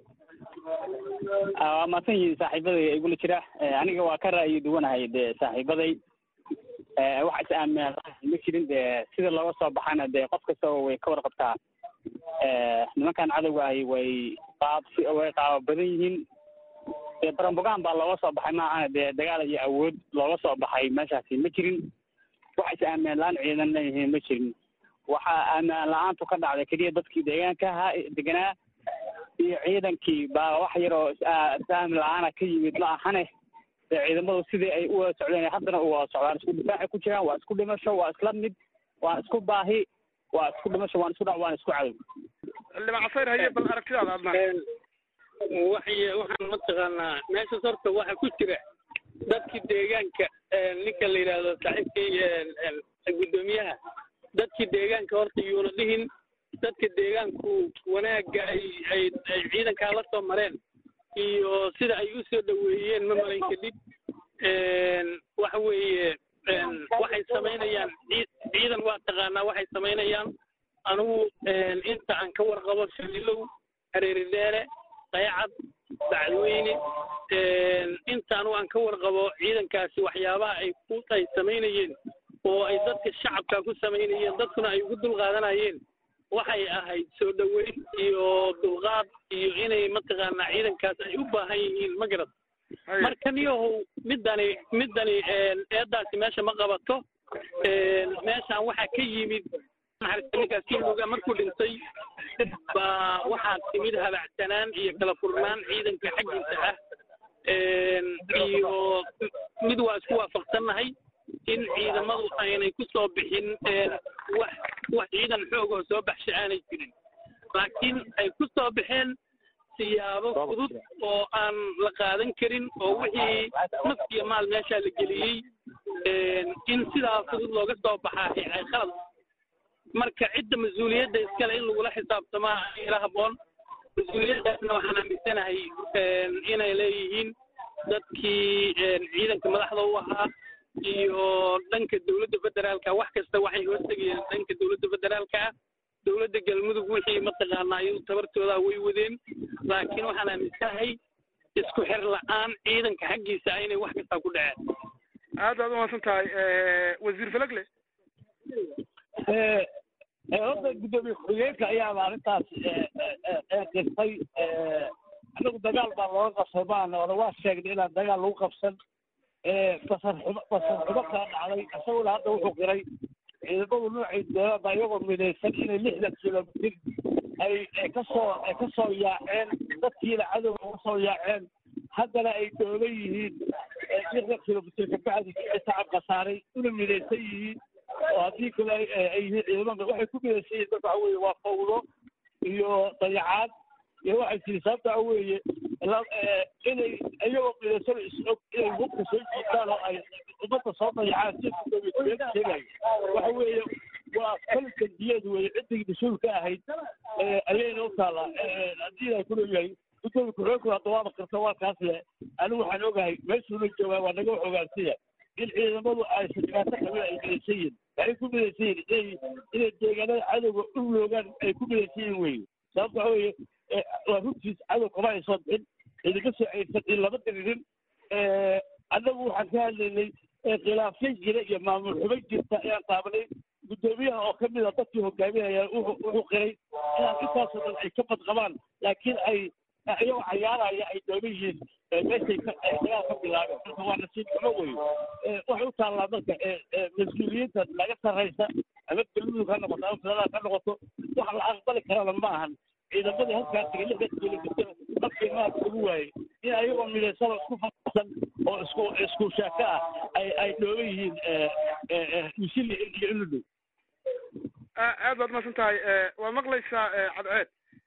[SPEAKER 2] waa mahadsan yihiin saaxiibaday igula jira aniga waa ka ra'yi duwanahay dee saaxiibaday wax is-aaminaan ma jirin dee sida looga soo baxana dee qof kastaba way ka warqabtaa nimankan cadowga ahi way qaab way qaaba badan yihiin dee barambogaan baa looga soo baxay maahana dee dagaal iyo awood looga soo baxay meeshaasi ma jirin wax is-aaminaan la-aan ciidan leeyihiin ma jirin waxaa aaminaan la-aantu ka dhacday keliya dadkii deegaanka ahaa deganaa iyo ciidankii baa wax yar oo is-aamin la-aana ka yimid ma ahane dee ciidamadu sidii ay u wada socdeen haddana u wada socdaan isku difaacay ku jiraan waa isku dhimasho waa isla mid waa isku baahi waa isku dhimasho waan isku dhac waan isku cadow
[SPEAKER 12] xildhibaan casayr haye bal aragtidaada adna
[SPEAKER 3] waxay waxaan mataqaanaa meeshaas horta waxa ku jira dadkii deegaanka ninka la yidhaahdo saaxiibkii guddoomiyaha dadkii deegaanka horta yuuna dhihin dadka deegaanku wanaagga ay ay ay ciidankaa la soo mareen iyo sida ay u soo dhoweeyeen ma malayn kadib waxa weeye waxay samaynayaan ciidan waa taqaanaa waxay samaynayaan anigu inta aan ka warqabo shalilow hareeri dheere qaycad bacdweyne inta anigu aan ka warqabo ciidankaasi waxyaabaha ay ku ay samaynayeen oo ay dadka shacabka ku samaynayeen dadkuna ay ugu dulqaadanayeen waxay ahayd soo dhoweyn iyo dulqaad iyo inay mataqaanaa ciidankaas ay u baahan yihiin ma garad marka niyahow midani midani eedaasi meesha ma qabato meeshaan waxaa ka yimid ninkaas kimuga markuu dhintay baa waxaa timid habacsanaan iyo kala furnaan ciidanka xaggiisa ah iyo mid waa isku waafaqsannahay in ciidamadu aynay ku soo bixin wax wax ciidan xoog oo soo baxsha aanay jirin laakiin ay ku soo baxeen siyaabo fudud oo aan la qaadan karin oo wixii naf iyo maal meeshaa la geliyey in sidaa fudud looga soo baxaa ay khalad marka cidda mas-uuliyadda iskale in lagula xisaabtamaa ila habboon mas-uuliyaddaasna waxaan aaminsanahay inay leeyihiin dadkii ciidanka madaxda u ahaa iyo dhanka dowladda federaalka wax kasta waxay hoostegayeen dhanka dowladda federaalka ah dowladda galmudug wixii mataqaanaa iyadu tabartooda way wadeen laakiin waxaan aaminsanahay isku xir la-aan ciidanka xaggiisa inay wax kastaa ku dhaceen
[SPEAKER 12] aad baad umahadsan tahay wasiir falagle
[SPEAKER 4] horta guddoomiye ku-xigeenka ayaaba arrintaas qirtay anagu dagaal baa looga qabsay maana ona waa sheegnay inaan dagaal lagu qabsan basar xumo basar xumo kaa dhacday isaguna hadda wuxuu qiray ciidamadu noocay doonaan baa iyagoo midaysan inay lixdan kilomitir ay ay kasoo ay kasoo yaaceen dadkiina cadowga uga soo yaaceen haddana ay doolan yihiin lixdan kilomitir kabacdi shacab khasaaray una midaysan yihiin oo haddii kale ay yihiin ciidamada waxay ku midaysan yihiin marka waxa weeye waa fawdo iyo dayacaad iyo waxay tiri sababta waxa weeye inay iyagoo midaysan is-og inay hubka soo jiitaan oo ay ummadda soo dayacaan si sheegayo waxa weeye waa kalka diyeed weeye ciddii mas-uulka ahayd ayayna u taallaa haddii ay kuleeyahay gudoomiye ku-xigeenku hadda waaba qirta waa kaas le anigu waxaan ogahay meeshuuna joogaa waa naga wax ogaansiya in ciidamadu aysan dhibaato qabin ay midaysan yihin waxay ku midaysan yihin inay inay deegaanada cadowga u loogaan ay ku midaysan yihin weye sababta waxa weeye waa runtiis cadow kama ay soo bixin idinka soo ceyrsan in lama diririn annagu waxaan ka hadlaynay khilaafyan jira iyo maamul xumo jirta ayaan taabanay guddoomiyaha oo ka mid a dadkii hogaaminaya wuxuu qiray inaan intaasoo dhan ay ka badqabaan laakiin ay iyagoo cayaaraya ay dooman yihiin meeshay dagaal ka bilaabeen marka waa nasiib xumo wey waxay u taallaa marka mas-uuliyiinta laga sarraysa ama galmudug ha noqoto ama federaal ha noqoto wax la aqbali karana ma ahan ciidamadii halkaa tegay lixdan kilomitir markii maad ugu waayey in ayagoo midaysaba isku fasan oo isku isku shaaka ah ay ay dhooban yihiin misili iyo iludhow
[SPEAKER 12] aad baad umahadsan tahay waa maqlaysaa cadceed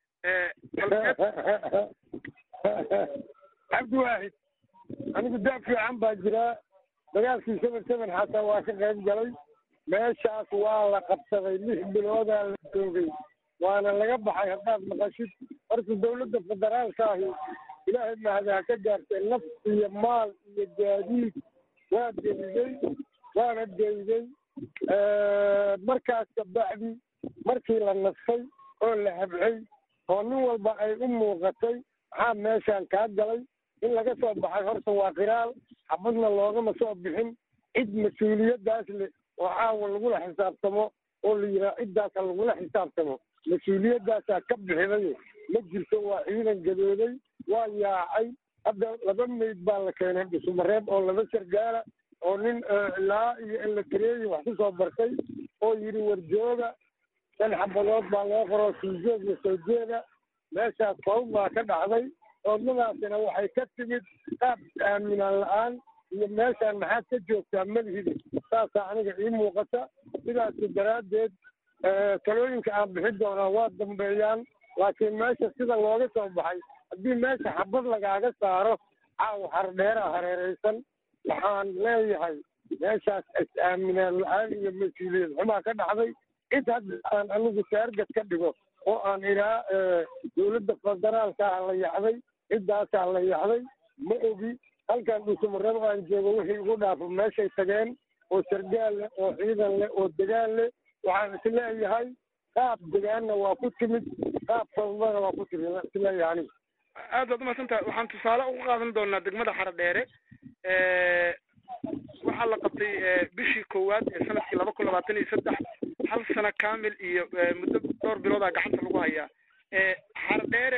[SPEAKER 13] cabdi waaxid anigu daab fiican baa jiraa dagaalkii seven seven xataa waa ka qayb galay meeshaas waa la qabsaday lix biloodaa la joogay waana laga baxay haddaad maqashid horta dowladda federaalka ahi ilaahay mahadaha ka gaartay naf iyo maal iyo gaadiid waa deliday waana deyday markaas kabacdi markii la nasfay oo la habcay oo nin walba ay u muuqatay maxaa meeshaan kaa galay in laga soo baxay horta waa qiraal xabadna loogama soo bixin cid mas-uuliyaddaas leh oo caawa lagula xisaabtamo oo la yidhaha ciddaasa lagula xisaabtamo mas-uuliyadaasaa ka bixiday ma jirto waa ciidan gadooday waa yaacay hadda laba meyd baa la keenay dhusumareeb oo laba sargaala oo nin ilaa iyo elatareeyi wax ku soo bartay oo yidhi warjooga shan xabadood baa loo qoroo siijeed iyo soo jeeda meeshaas fawd baa ka dhacday oodnadaasina waxay ka timid qaab aaminaan la-aan iyo meeshaan maxaad ka joogtaa malhidi saasaa aniga ii muuqata sidaasi daraaddeed talooyinka aan bixin doonaa waa dambeeyaan laakiin meesha sida looga soo baxay haddii meesha xabad lagaaga saaro caaw hardheeraa hareeraysan waxaan leeyahay meeshaas is-aaminaan la-aan iyo mas-uuliyad xumaa ka dhacday cid hadda aan anigu taarget ka dhigo oo aan idhaa dowladda federaalkaa la yaxday ciddaasaa la yaxday ma ogi halkan dhuusumarrabo aan joogo wixii ugu dhaafo meeshay tageen oo sargaal leh oo ciidan leh oo degaan leh waxaan isleeyahay qaab degaanna waa ku timid qaab sababana waa ku timid waan isleeyahay aniga
[SPEAKER 12] aad baad umaadsantahay waxaan tusaale uga qaadan doonaa degmada xaradheere waxaa la qabtay bishii koowaad ee sanadkii laba kun labaatan iyo saddex hal sano kamil iyo muddo dhowr biloodaa gacanta lagu hayaa xaradheere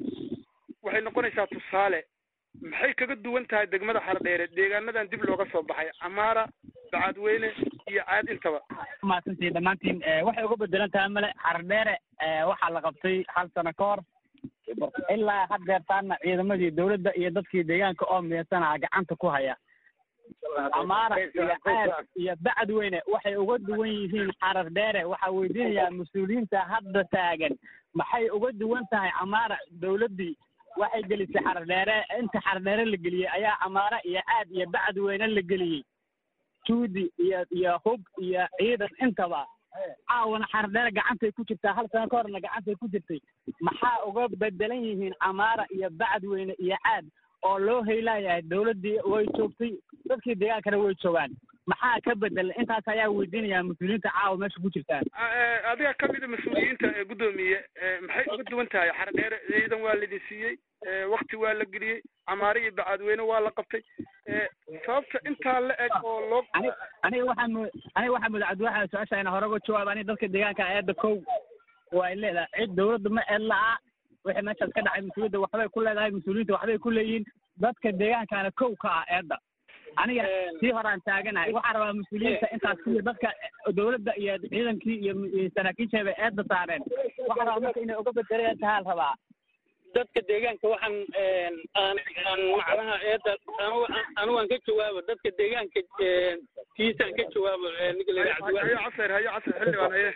[SPEAKER 12] waxay noqonaysaa tusaale maxay kaga duwan tahay degmada xaradheere deegaanadan dib looga soo baxay camaara bacadweyne iyo caad intaba
[SPEAKER 14] mahadsantii dhammaantiin waxay uga bedelan tahay male xaradheere waxaa la qabtay hal sano ka hor ilaa haddeertaana ciidamadii dowladda iyo dadkii deegaanka oo miyasanaa gacanta ku haya amaara iyo caad iyo bacadweyne waxay uga duwan yihiin xarar dheere waxaa weydiinayaa mas-uuliyiinta hadda taagan maxay uga duwan tahay camaara dowladdii waxay gelisay xarar dheere inta xarar dheere la geliyey ayaa camaara iyo caad iyo bacadweyne la geliyey juudi iyo iyo hub iyo ciidan intaba caawana xarar dheere gacantay ku jirtaa hal sano ka horna gacantay ku jirtay maxaa uga bedelan yihiin camaara iyo bacadweyne iyo caad oo loo haylayahay dowladdii way joogtay dadkii deegaankana way joogaan maxaa ka bedel intaas ayaa weydiinayaa mas-uuliyiinta caawa meesha ku jirtaan
[SPEAKER 12] adiga kamida mas-uuliyiinta ee guddoomiye maxay uga duwan tahay xaradheere ciidan waa laidin siiyey wakti waa la geliyey camaare iyo bacadweyne waa la qabtay sababta intaa la eg oo loo
[SPEAKER 14] aniga waxaa mu aniga waxaa muda cabdiwaxa su-aasha ina hore uga jawaab aniga dadka deegaanka eedda kow waa ay leedahay cid dowladda ma eed la'a wixii meeshaas ka dhacay mas-uuliyadda waxbay ku leedahay mas-uuliyiinta waxbay ku leeyihiin dadka deegaankana kow ka ah eedda aniga sii horaan taaganahay waxaa rabaa mas-uuliyiinta intaas kuwii dadka dowladda iyo ciidankii iyo saraakiisheeba eedda saareen waxaa rabaa marka inay uga bedelayaan tahaa la rabaa
[SPEAKER 3] dadka deegaanka waxaan aan aan macnaha eedda anigu anigu aan ka jawaabo dadka deegaanka kiisaan ka jawaabo ninka la yidhaha
[SPEAKER 12] hayo casir hayo casir xildhibaan haye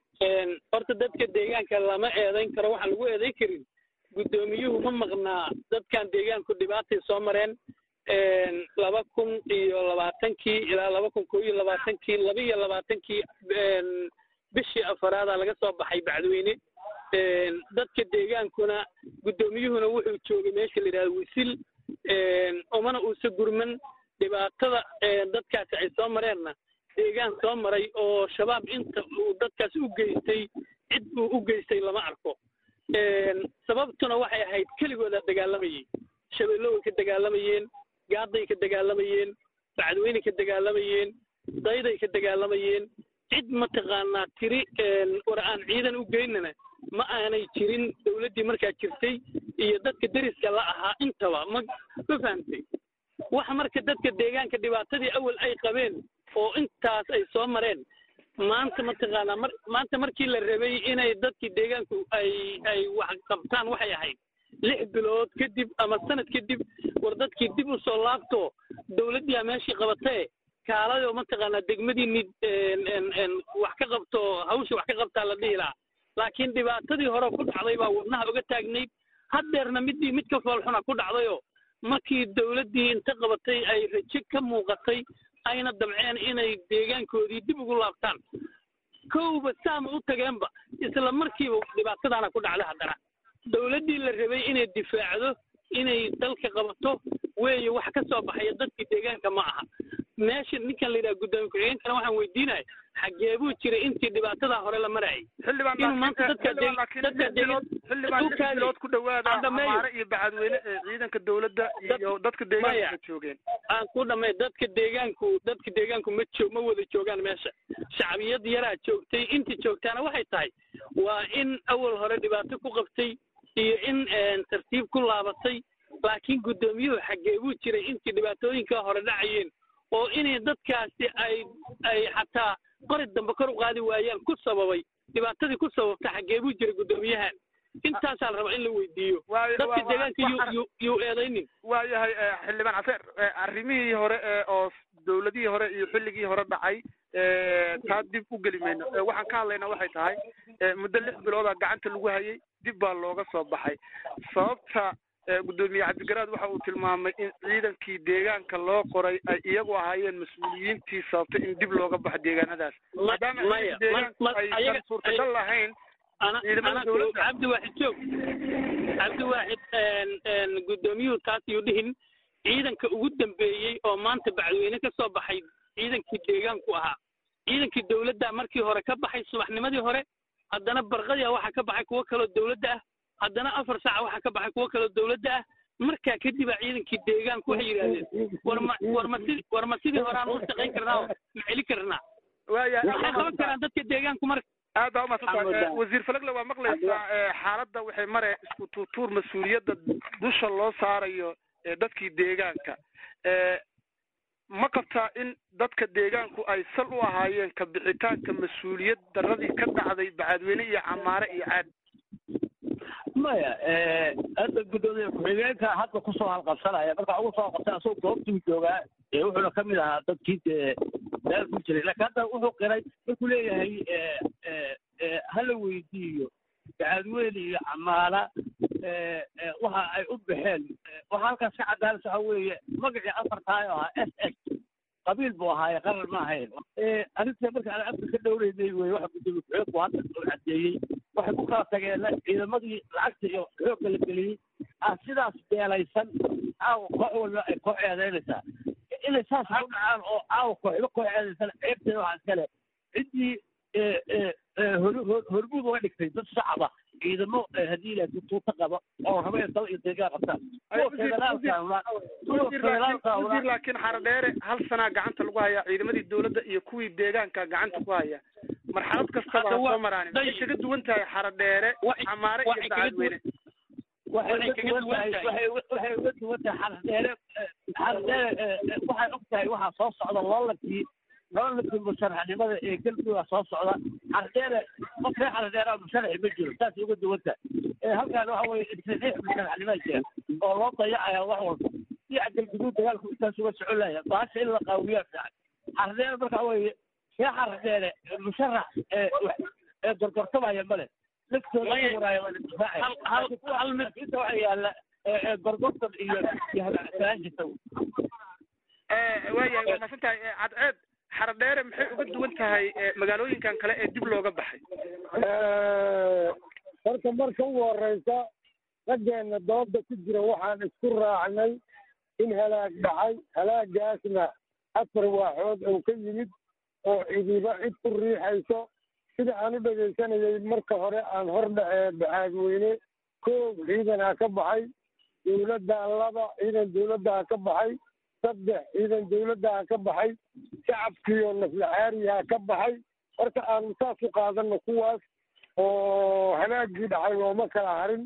[SPEAKER 3] horta dadka deegaanka lama eedayn karo waxaan lagu eedayn karin guddoomiyuhu ma maqnaa dadkan deegaanku dhibaatay soo mareen laba kun iyo labaatankii ilaa laba kun koo iyo labaatankii laba iyo labaatankii bishii afaraada laga soo baxay bacdweyne dadka deegaankuna guddoomiyuhuna wuxuu joogay meesha la yidhahda wisil umana uusa gurman dhibaatada dadkaasi ay soo mareenna deegaan soo maray oo shabaab inta uu dadkaas u geystay cid uu u geystay lama arko sababtuna waxay ahayd keligooda dagaalamayey shabeello way ka dagaalamayeen gaaday ka dagaalamayeen bacdweyney ka dagaalamayeen dayday ka dagaalamayeen cid mataqaanaa tiri war aan ciidan u geynana ma aanay jirin dowladdii markaa jirtay iyo dadka deriska la ahaa intaba ma ma fahamtay waxa marka dadka deegaanka dhibaatadii awal ay qabeen oo intaas ay soo mareen maanta mataqaanaa mar maanta markii la rabay inay dadkii deegaanku ay ay wax qabtaan waxay ahayd lix bilood kadib ama sanad kadib war dadkii dib u soo laabto dowladdiiaa meeshii qabatee kaaladoo mataqaanaa degmadiini wax ka qabto hawsha wax ka qabtaa la dhihi lahaa laakiin dhibaatadii hore ku dhacday baa wadnaha uga taagnayd haddeerna middii mid ka foolxuna ku dhacdayoo markii dowladdii inta qabatay ay rajo ka muuqatay ayna damceen inay deegaankoodii dib ugu laabtaan kowba saama u tageenba isla markiiba dhibaatadaana ku dhacda haddana dowladdii la rabay inay difaacdo inay dalka qabato weeye wax ka soo baxaya dadkii deegaanka ma aha meesha ninkan la yidhaha guddoomiye ku-xigeenkana waxaan weydiinaya xagee buu jiray intii dhibaatadaa hore la marayay inuu maanta dadka
[SPEAKER 12] xildhibaan lix bilood ku dhawaada amaare iyo bacadweyne ee ciidanka dowladda iyo dadka deegaanka joogeen
[SPEAKER 3] aan ku dhamay dadka deegaanku dadka deegaanku ma joog ma wada joogaan meesha shacbiyad yaraa joogtay intii joogtaana waxay tahay waa in awal hore dhibaato ku qabtay iyo in tartiib ku laabatay laakiin guddoomiyuhu xagee buu jiray intii dhibaatooyinka hore dhacayeen oo inay dadkaasi ay ay xataa qori dambe kor u qaadi waayaan ku sababay dhibaatadii ku sababta xagee buu jiray guddoomiyahan intaasaa la rabaa in la weydiiyo dadka deegaanka yu yuu eedaynin
[SPEAKER 12] waayahay xildhibaan caseer arrimihii hore oo dowladihii hore iyo xilligii hore dhacay taa dib u geli mayno waxaan ka hadlaynaa waxay tahay muddo lix bilooda gacanta lagu hayay dib baa looga soo baxay sababta guddoomiye cabdigaraad waxa uu tilmaamay in ciidankii deegaanka loo qoray ay iyagu ahaayeen mas-uuliyiintii sababtay in dib looga baxo deegaanadaas maadaama deegaanku aysan suurtagal lahayn ciidamada dowladda
[SPEAKER 3] cabdiwaaxid joog cabdiwaaxid guddoomiyuhu taas yuu dhihin ciidanka ugu dambeeyey oo maanta bacdweyne ka soo baxay ciidankii deegaanku ahaa ciidankii dowladda markii hore ka baxay subaxnimadii hore haddana barqadia waxaa ka baxay kuwo kaloo dowladda ah haddana afar saaca waxaa ka baxay kuwo kaloo dowladda ah markaa kadibaa ciidankii deegaanku waxay yidhahdeen warma warma si warma sidii hore aan u shaqayn karnaa oo ma celi karnaa
[SPEAKER 12] waaya
[SPEAKER 3] maxay qaban karaan dadka deegaanku marka
[SPEAKER 12] aad baa umaadsantahay wasiir falagle waa maqlaysaa xaaladda waxay mare isku tuutuur mas-uuliyadda dusha loo saarayo dadkii deegaanka ma qabtaa in dadka deegaanku ay sal u ahaayeen ka bixitaanka mas-uuliyad daradii ka dhacday bacadweyne iyo camaare iyo caad
[SPEAKER 4] maya hadda guddoomiye ku-xigeenka hadda kusoo halqabsanaya marka ugu soo halqabsan asagoo goobtuu joogaa wuxuuna kamid ahaa dadkii dee meel ku jiray laakiin hadda wuxuu qiray markuu leeyahay hala weydiiyo bacadweyne iyo camaala waxa ay u baxeen waxa halkaas ka caddaanaysa waxa weeye magacii afartaay oo ahaa s s qabiil buu ahaaye qarar ma ahayn arrinta marka aan afka ka dhowreynay wey waxa guddoomiye ku-xigeenku hadda uu caddeeyey waxay ku kala tageen ciidamadii lacagta iyo xoogga la geliyey ah sidaas beelaysan caawa koox walba ay koox eedeynaysaa inay saas u dhacaan oo caawa kooxba koox eedeysan ceebteeda waxaa iskale ciddii hormuud uga dhigtay dad shacaba ciidamo haddii ilaah tuuta qaba oo raba in dal iyo deegaan qabtaan
[SPEAKER 12] wasiir laakiin xaradheere hal sanaa gacanta lagu hayaa ciidamadii dowladda iyo kuwii deegaanka gacanta ku haya marxalad kastaba ha soo maraanin waxay kaga duwan tahay xaradheere camaare iyo bacadweyne
[SPEAKER 4] waxay uga duwan tahay waxay uga duwan tahay xaradheere xaradheere waxay og tahay waxaa soo socda loolankii loolankii musharaxnimada ee galmudug soo socda xaradheere qof reer xaradheere musharaxi ma jiro saasay uga duwan tahay halkaan waxa weye insaxiix musharaxnima jira oo loo dayacaya wax walba dhinaca galguduud dagaalku intaas uga socon laya baasha in la qaawiyaa fiican xaradheere marka weye reer xaradheere musharax ee gorgortamaya male laftooda waraayo waa la difaacaya inta waxa yaala gorgortan iyo iyo halaagsanaan jirta
[SPEAKER 12] waayahay waa masan tahay cadceed xaradheere maxay uga duwan tahay magaalooyinkan kale ee dib looga baxay
[SPEAKER 13] horta marka ugu horeysa raggeena dooda ku jira waxaan isku raacnay in halaag dhacay halaagaasna afar waaxood oo ka yimid oo cidiba cid ku riixayso sida aan u dhegaysanayay marka hore aan hor dhacee baxaadweyne koow ciidanaa ka baxay dowladdaa laba ciidan dowladdaa ka baxay saddex ciidan dowladdaa ka baxay shacabkiioo naflaxaariyaa ka baxay horta aanu saas u qaadano kuwaas oo halaagii dhacay looma kala harin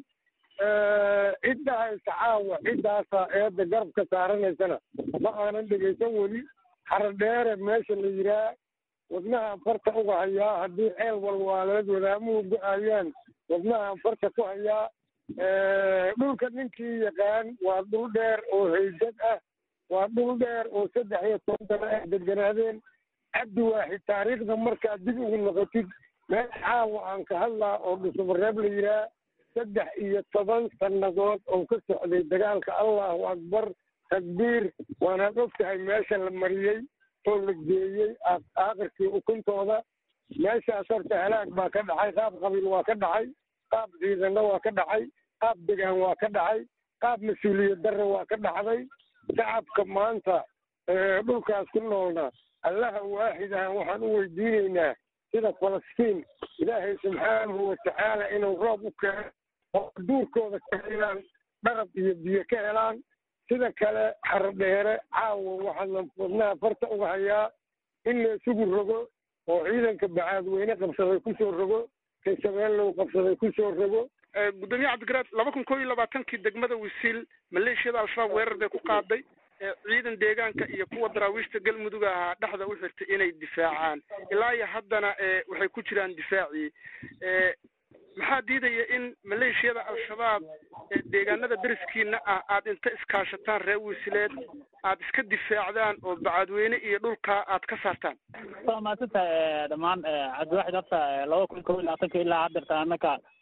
[SPEAKER 13] cidda haysa caawa ciddaasa eedda garabka saaranaysana ma aanan dhegaysan weli xaradheere meesha la yiraa wadnahaan farta uga hayaa haddii ceel walwaaleed wadaamuhu go-ayaan wadnahaan farta ku hayaa dhulka ninkii yaqaan waa dhul dheer oo haydad ah waa dhul dheer oo saddex iyo toban sano ay deganaadeen cabdi waaxid taariikhda markaad dib ugu noqotid meel caawa aan ka hadlaa oo dhusumareeb la yiraa saddex iyo toban sannadood oo ka socday dagaalka allahu akbar takbiir waanaad og tahay meesha la mariyey oo la geeyey aakhirkii ukuntooda meeshaas horta halaag baa ka dhacay qaab qabiil waa ka dhacay qaab ciidanna waa ka dhacay qaab degaan waa ka dhacay qaab mas-uuliyad darre waa ka dhacday shacabka maanta dhulkaas ku noolna allaha waaxidaha waxaan u weydiinaynaa sida falastiin ilaahay subxaanahu watacaala inuu roob u keeno oo duurkooda ka helaan dharab iyo biyo ka helaan sida kale xaradheere caawa waxaana wadnaha farta uga hayaa in la isugu rogo oo ciidanka bacaadweyne qabsaday kusoo rogo kasabeellow qabsaday kusoo rogo
[SPEAKER 12] gudoomiye cabdigaraad laba kun koo iyo labaatankii degmada wisiil maleeshiyada al-shabaab weerar bay ku qaaday ciidan deegaanka iyo kuwa daraawiishta galmudug ahaa dhexda u xirtay inay difaacaan ilaa iyo haddana waxay ku jiraan difaacii maxaa diidaya in maleeshiyada al-shabaab deegaanada dariskiina ah aad inta iskaashataan reer wisileed aad iska difaacdaan oo bacadweyne iyo dhulka aad ka saartaan
[SPEAKER 14] waa mahadsantahay dhammaan cabdiwaxid horta laba kun kob iyo labaatanka ilaa haddeerta annaka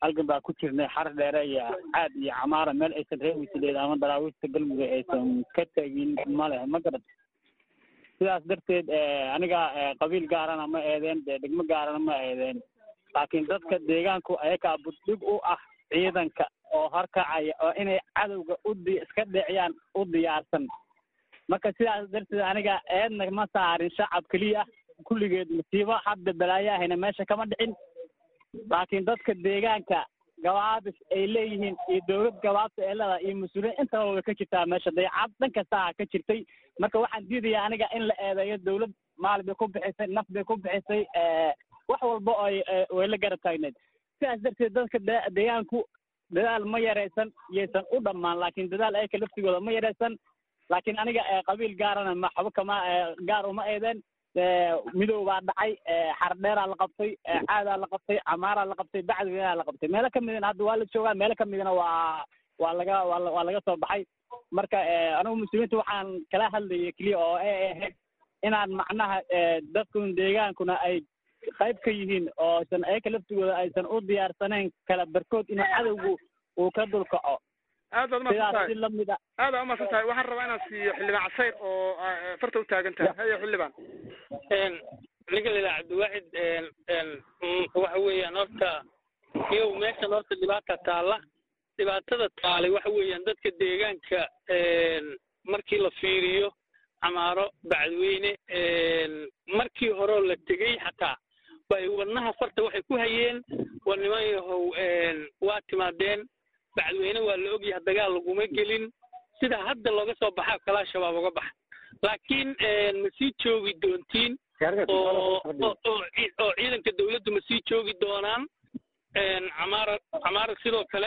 [SPEAKER 14] halgan baa ku jirnay xar dheere iyo caad iyo camaara meel aysan reewisadeed ama daraawiista galmudug aysan ka tegin ma leh ma garat sidaas darteed aniga qabiil gaarana ma eedeen dee degmo gaarana ma eedeen laakiin dadka deegaanku ayagaa buddhig u ah ciidanka oo horkacaya oo inay cadowga udi iska dhiciyaan u diyaarsan marka sidaas darteed aniga eedna ma saarin shacab keliya kulligeed masiibo hadda balaayaahayna meesha kama dhicin laakiin dadka deegaanka gabaabis ay leeyihiin iyo dowlad gabaabta ee leedahay iyo mas-uuliyiin intaba way ka jirtaa meesha dayacad dhan kastaa ka jirtay marka waxaan diidayaa aniga in la eedeeyo dowlad maal bay ku bixisay naf bay ku bixisay wax walba oo way la garab taagneed sidaas darteed dadka deegaanku dadaal ma yaraysan yaysan u dhammaan laakiin dadaal ayaka laftigooda ma yaraysan laakiin aniga qabiil gaarana maxba kama gaar uma eedeen midow baa dhacay xardheeraa la qabtay caadaa la qabtay camaaraa la qabtay bacdigaa la qabtay meelo ka midana hadda waa la joogaa meelo ka midana waa waa laga waa waa laga soo baxay marka anigu muslimiinta waxaan kala hadlayay keliya oo ay ahayd inaan macnaha dadkun deegaankuna ay qayb ka yihiin oo aysan ayaka laftigooda aysan u diyaarsanayn kala barkood inuu cadowgu uu ka dulkaco
[SPEAKER 12] aad baad umahadsan tahay
[SPEAKER 14] sidaas si lamid a
[SPEAKER 12] aad baa umahadsan tahay waxaan rabaa inaan siiyo xildhibaan casayr oo farta u taagan tahay haye xildhibaan
[SPEAKER 3] ninka la yidhaha cabdiwaaxid waxa weeyaan horta iyow meeshan horta dhibaata taalla dhibaatada taalay waxa weeyaan dadka deegaanka markii la fiiriyo camaaro bacdweyne markii horeo la tegey xataa bay wadnaha farta waxay ku hayeen war niman yahow waa timaadeen bacdweyne waa la ogyahay dagaal laguma gelin sida hadda looga soo baxaa kalaa shabaab uga baxa laakiin ma sii joogi doontiin oo oo ciidanka dawladdu ma sii joogi doonaan camaara camaara sidoo kale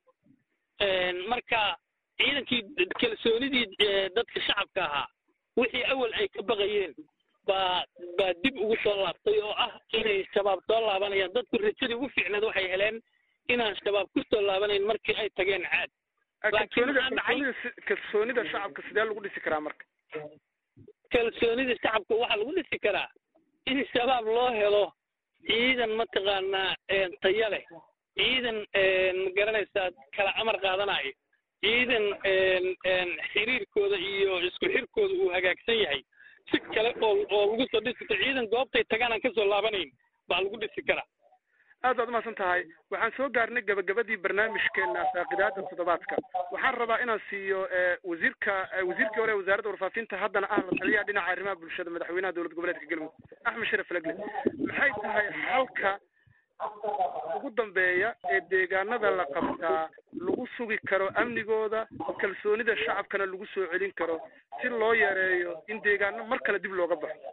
[SPEAKER 3] marka ciidankii kalsoonidii dadka shacabka ahaa wixii awal ay ka baqayeen baa baa dib ugu soo laabtay oo ah inay shabaab soo laabanayaan dadku rajadii ugu fiicneed waxay heleen inaan shabaab ku soo laabanayn markii ay tageen caad
[SPEAKER 12] kalsoonida kalsoonida kalsoonida shacabka sidee lagu dhisi karaa marka
[SPEAKER 3] kalsoonida shacabka waxaa lagu dhisi karaa in shabaab loo helo ciidan mataqaanaa taya leh ciidan ma garanaysaa kala amar qaadanayo ciidan xiriirkooda iyo isku xirkooda uu hagaagsan yahay si kale oo oo lagu soo dhisi karo ciidan goobtay tagaan aan kasoo laabanayn baa lagu dhisi karaa
[SPEAKER 12] aad baad umahadsan tahay waxaan soo gaarnay gabagabadii barnaamijkeena faaqidaada toddobaadka waxaan rabaa inaan siiyo wasiirka wasiirkii hore wasaaradda warfaafinta haddana ah la taliyaha dhinaca arrimaha bulshada madaxweynaha dowlad goboleedka galmudug axmed sharaf legle maxay tahay halka ugu dambeeya ee deegaanada la qabtaa lagu sugi karo amnigooda kalsoonida shacabkana lagu soo celin karo si loo yareeyo in deegaano mar kale dib looga baxo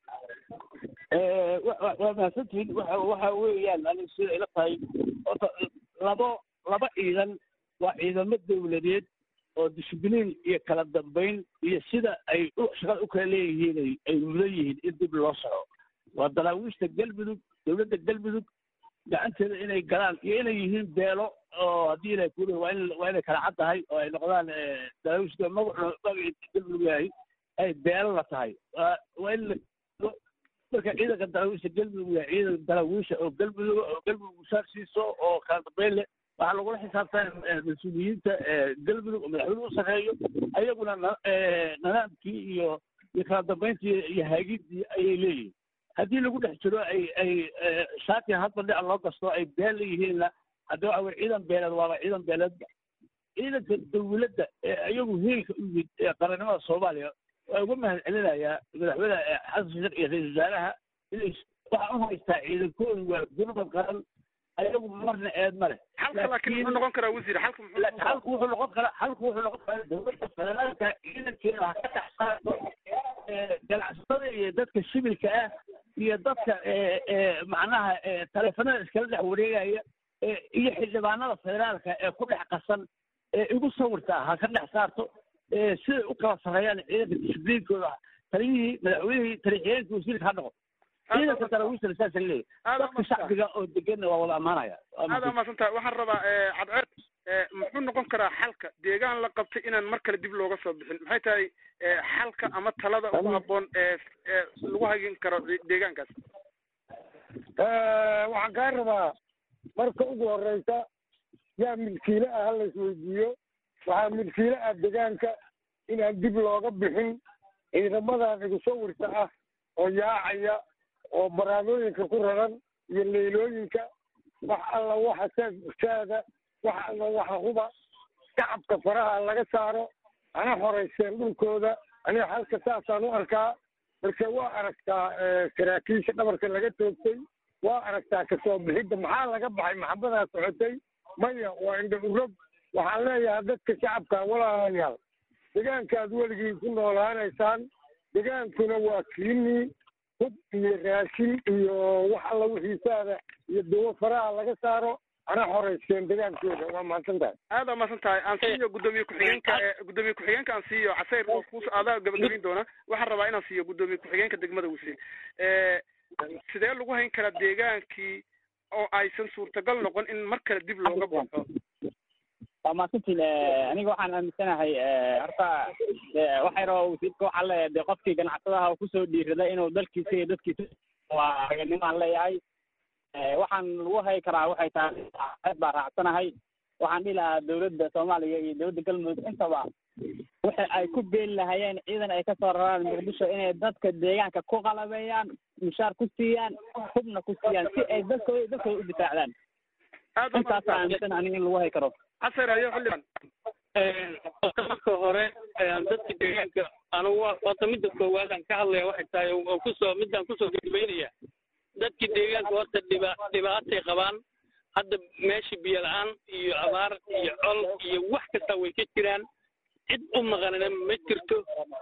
[SPEAKER 4] waa mahadsantihiin waxa waxa weeyaan aniga sida ila tahay horta labo laba ciidan waa ciidamo dawladeed oo discibliin iyo kala dambayn iyo sida ay shaqada u kala leeyihiin ay ay mudan yihiin in dib loo soco waa dalaawiishta galmudug dowladda galmudug gacanteeda inay galaan iyo inay yihiin beelo oo haddii ilaahay kuuli waa in waa inay kala cad tahay oo ay noqdaan dalaawiishta magacu magaci galmudug yahay ay beelo la tahay waa in marka ciidanka dalaawiisha galmudug yahay ciidan dalaawiisha oo galmudug oo galmudug mushaar siiso oo kala dambeyn leh waxaa lagula xisaabtan mas-uuliyiinta galmudug oo madaxweyne u sarreeyo ayaguna nidaamkii iyo iyo kala dambeyntii iyo haagidii ayay leeyihiin haddii lagu dhex jiro ay ay shaati hadba dhinac loo gasto ay been leeyihiinna hadda waxa weye ciidan beeleed waaba ciidan beeleedba ciidanka dawladda ee ayagu heelka u yimid ee qarannimada soomaaliya waa uga mahad celinayaa madaxweyne xasan sheekh iyo ra-isul wasaaraha inay waxaa u haystaa ciidankoodu waa gurmad qaran ayagu marna eed ma leh
[SPEAKER 12] xalka laakiin muxuu noqon karaa wasiir xalka muxuu
[SPEAKER 4] laakiin halku wuxuu noqon karaa halku wuxuu noqon karaa dowladda federaalka ciidankeeda ha ka dhex saarto ganacsatada iyo dadka shibilka ah iyo dadka macnaha taleefanada iskala dhex wareegaya iyo xildhibaanada federaalka ee ku dhex qasan ee igu sawirta ha ka dhex saarto siday u kala sarreeyaan ciidanka discibliinkooda taliyihii madaxweynihii taliixiyeenkii wasiirka ha noqo ciidanka dalaawiisana saasa leeyahy dadka shacbiga oo deganna waa wada ammaanaya
[SPEAKER 12] aad aa mahadsan tahay waxaan rabaa cadceed muxuu noqon karaa xalka deegaan la qabtay inaan mar kale dib looga soo bixin maxay tahay xalka ama talada ugu habboon ee lagu hagin karo deegaankaas
[SPEAKER 13] waxaan kaa rabaa marka ugu horreysa yaa milkiile ah ha laisweydiiyo waxaa milkiile ah degaanka inaan dib looga bixin ciidamadan igusawirka ah oo yaacaya oo baraamooyinka ku raran iyo leylooyinka wax alla waxa saad ursaada wax alla waxa huba shacabka faraha laga saaro ana horeyseen dhulkooda aniga halka saasaan u arkaa marka waa aragtaa saraakiisha dhabarka laga toogtay waa aragtaa kasoo bixidda maxaa laga baxay maxabadaa socotay maya waa indha urog waxaan leeyahay dadka shacabka walaalayaal degaankaad weligii ku noolaanaysaan degaankuna waa kiinii hub iyo raashin iyo wax alla wixiisaada iyo dawo faraha laga saaro ana horeyseen degaankooda waa mahadsan tahay
[SPEAKER 12] aad aa mahadsan tahay aan siiyo guddoomiye ku-xigeenka guddoomiye ku-xigeenka aan siiyo casayr oo kus adaa gabagabin doona waxaan rabaa inaan siiyo guddoomiye ku-xigeenka degmada wasiir sidee lagu hayn karaa deegaankii oo aysan suurtagal noqon in mar kale dib looga baxo
[SPEAKER 14] waa mahadsantiin aniga waxaan aaminsanahay horta waxay rabaa wasiirka waxaa leeyahay dee qofkii ganacsadaha kusoo dhiiraday inuu dalkiisa iyo dadkiisa waa raganimaan leeyahay waxaan lagu hayi karaa waxay tahay aad baa raacsanahay waxaan dhihi lahaa dawladda soomaaliya iyo dawladda galmudug intaba waxa ay ku beeli lahayeen ciidan ay kasoo raraan muqdisho inay dadka deegaanka ku qalabeeyaan mushaar ku siiyaan hubna ku siiyaan si ay dadkooda dadkooda u difaacdaan intaasa aaminsan aniga in lagu hayi karo
[SPEAKER 12] casar hayo xildhibaan
[SPEAKER 3] horta marka hore dadka deegaanka anugu horta midda koowaad aan ka hadlaya waxay tahay oo kusoo midaan kusoo gabagabeynaya dadki deegaanka horta dhiba dhibaatay qabaan hadda meesha biyo la-aan iyo abaar iyo col iyo wax kasta way ka jiraan cid u maqanina ma jirto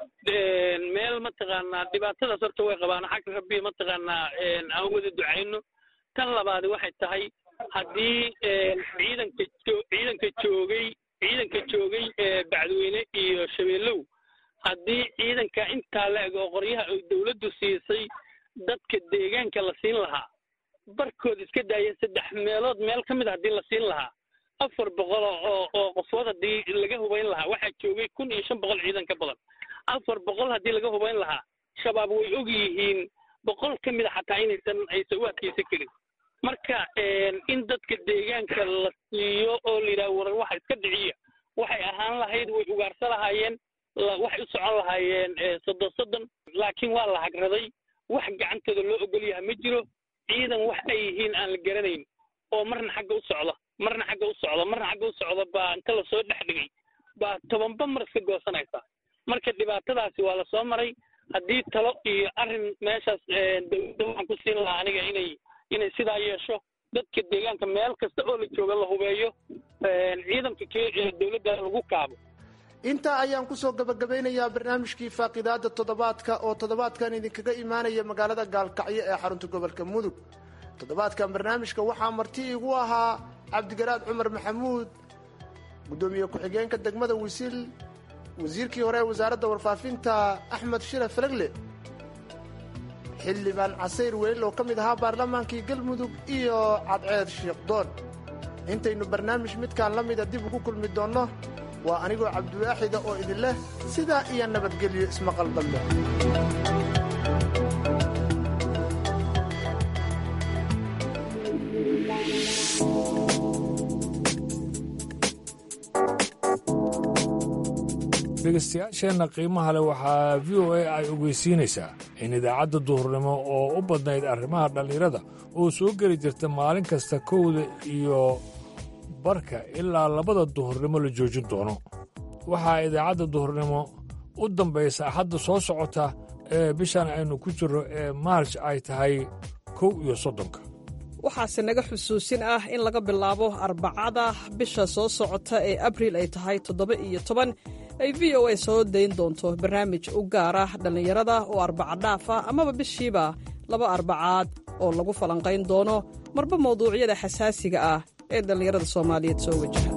[SPEAKER 3] meel mataqaanaa dhibaatadaas horta way qabaan xagga rabbi mataqaanaa aan wada ducayno tan labaadi waxay tahay haddii ciidanka ciidanka joogay ciidanka joogay bacdweyne iyo shabeellow haddii ciidanka intaa la eg oo qoryaha ay dawladdu siisay dadka deegaanka la siin lahaa barkood iska daaya saddex meelood meel ka mid a haddii la siin lahaa afar boqol oo oo qofood haddii laga hubayn lahaa waxaa joogay kun iyo shan boqol ciidan ka badan afar boqol haddii laga hubayn lahaa shabaab way og yihiin boqol ka mid a xataa inaysan aysan u adkaysan karin marka in dadka deegaanka la siiyo oo la yidhaha war waxa iska dhiciya waxay ahaan lahayd way ugaarsa lahaayeen waxay u socon lahaayeen soddon soddon laakiin waa la hagraday wax gacantooda loo ogol yaha ma jiro ciidan wax ay yihiin aan la garanayn oo marna xagga u socda marna xagga u socda marna xagga u socda baa inta lasoo dhex dhigay baa tobanba mar iska goosanaysa marka dhibaatadaasi waa lasoo maray haddii talo iyo arrin meeshaas dawladda waxaan ku siin lahaa aniga inay inay sidaa yeesho dadka deegaanka meel kasta oo la jooga la hubeeyo ciidanka dawladda lagu kaabo
[SPEAKER 11] intaa ayaan kusoo gabagabeynayaa barnaamijkii faaqidaada toddobaadka oo toddobaadkan idinkaga imaanaya magaalada gaalkacyo ee xarunta gobolka mudug toddobaadkan barnaamijka waxaa marti igu ahaa cabdigaraad cumar maxamuud guddoomiye ku-xigeenka degmada wisiil wasiirkii hore ee wasaaradda warfaafinta axmed shire falegle xildhibaan casayr weyl oo ka mid ahaa baarlamaankii galmudug iyo cadceed shiikhdoon intaynu barnaamij midkaan la mida dib ugu kulmi doonno waa anigoo cabdiwaaxida oo idin leh sidaa iyo nabadgelyo ismaqal dambe
[SPEAKER 1] dhegaystayaasheenna qiimaha leh waxaa v o a ay ogeysiinaysaa in idaacadda duhurnimo oo u badnayd arrimaha dhallinyarada oo soo geli jirta maalin kasta kowda iyo barka ilaa labada duhurnimo la joojin doono waxaa idaacadda duhurnimo u dambaysa axadda soo socota ee bishan aynu ku jirro ee maarj ay tahay kow iyo soddonka
[SPEAKER 6] waxaase naga xusuusin ah in laga bilaabo arbacada bisha soo socota ee abriil ay tahay toddoba iyo toban ay v o a soo dayn doonto barnaamij u gaar ah dhallinyarada oo arbaca dhaaf ah amaba bishiiba laba arbacaad oo lagu falanqayn doono marba mawduucyada xasaasiga ah ee dhallinyarada soomaaliyeed soo wajaha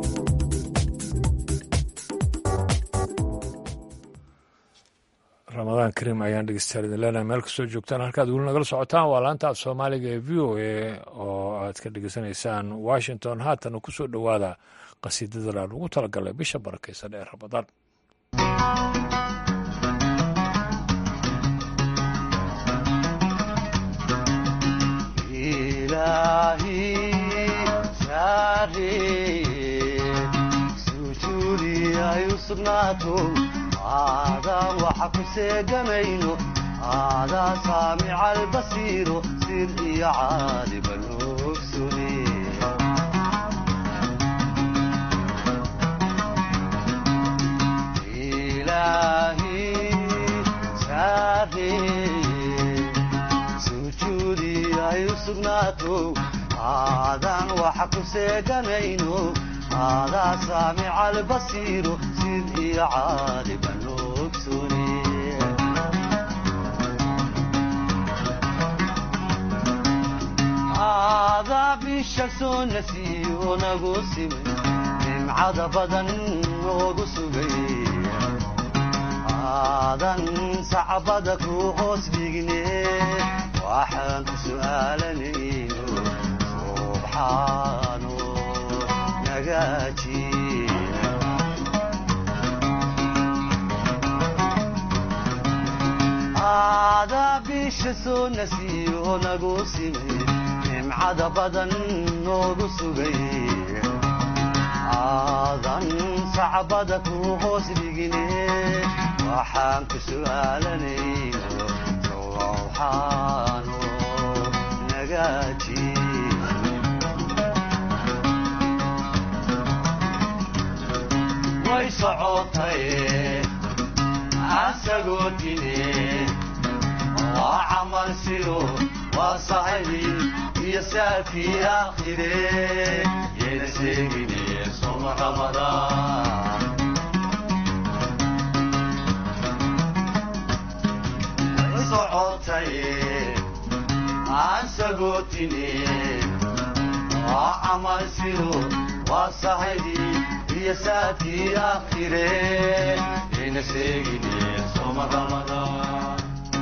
[SPEAKER 1] ramadaan kariim ayaan dhegeystayaal idin leenahay meel kastoo joogtaan halkaad weli nagala socotaan waa laanta af soomaaliga ee v o a oo aad ka dhegeysanaysaan washington haatana ku soo dhowaada qasiidada aan ugu talagalay bisha barakaysan ee ramadaan
[SPEAKER 15] sujuudi ay u sugnaato aadaan waxa ku seeganayno aadaa saamica albasiiro sir iyo caaliba noogsune sujuudi ay u sugnaato aadaan waxa ku seeganayno aadaa saamica albasiiro sid iyo caaliba noogsune aadaa bisha soo nasiyo nagu simay nimcada badan noogu sugay aadan sacbada ku hoos dhigne waxaan ku su'aalanayno subxaano nagaaji aadaa bisha soo nasiyo nagu simay nimcada badan noogu sugay aadan sacbada ku hoos dhigine waxaan ku su'aalanayno sowxaano nagaaji way socotay asagoo dine waa camal siro waa saxibi iyo saafii aakhire yeena sheegine soma ramadaan aan sagootine waa camal siro waa saxidii iyo saadkii aakhire ayna sheegine soma ramadaan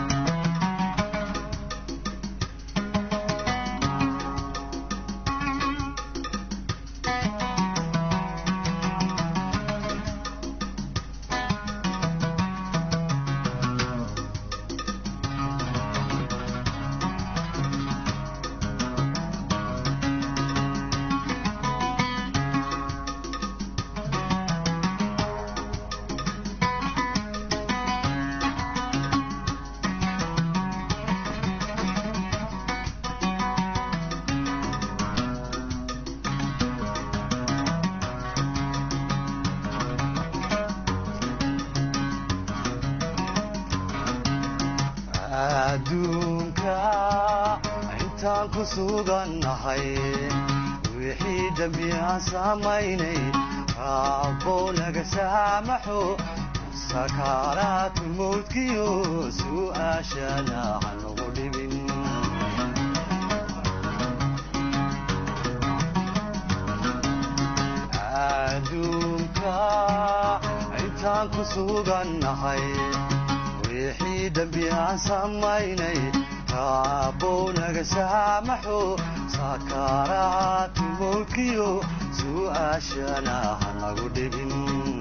[SPEAKER 15] adduunka intaan ku sugannahay wixii dembi aan samaynay raabbow naga saamaxo sakaaraatu mawdkiyo su'aashana hanugu dhibin adduunka intaan ku sugannahay wixii dembi aan samaynay raabbow naga saamaxo sakaaraatu mawdkiyo su'aashana hanagu dhibin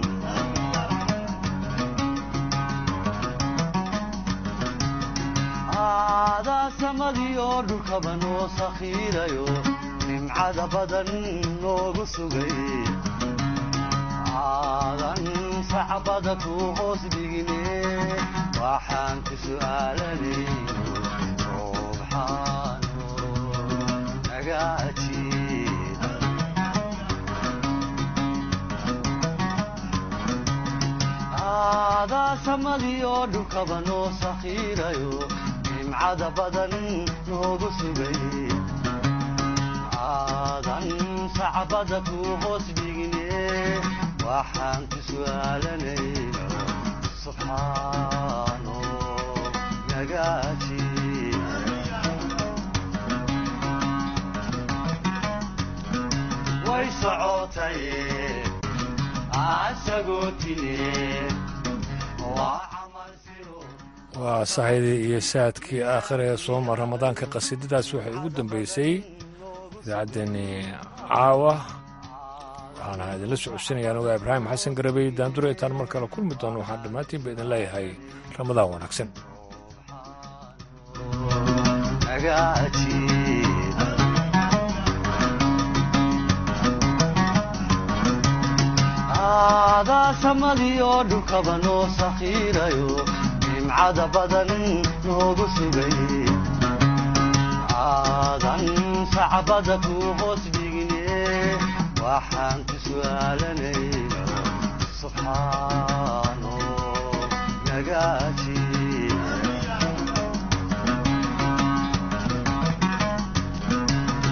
[SPEAKER 15] aadaa samadii oo dhulkaba noo sakhiirayo nimcada badan noogu sugay aadan sacbada ku hoos dhigine waxaan ku su'aalanayno subxaano nagaajiid aadaa samadii oo dhulkaba noo sakhiirayo nimcada badan noogu sugay aadan sacbada ku hoos dhigine waxaan ku su'aalanayno subxaano nagaaji way socotay asagoo tine
[SPEAKER 1] waa saxidii iyo saadkii aakhir ee sooma ramadaanka qasiidadaas waxay ugu dambeysay idaacaddeenii caawa waxaana idinla socodsiinayaan ogaa ibraahim xasan garabey daandure intaan mar kale kulmi doono waxaan dhammaantiinba idin leeyahay ramadaan wanaagsan
[SPEAKER 15] nagaaji samadii oo dhulkaba noo sakhiirayo nimcada badan noogu sugay aadan sacbada ku hoos dhigne waxaan ku su'aalanayna subxaano nagaaji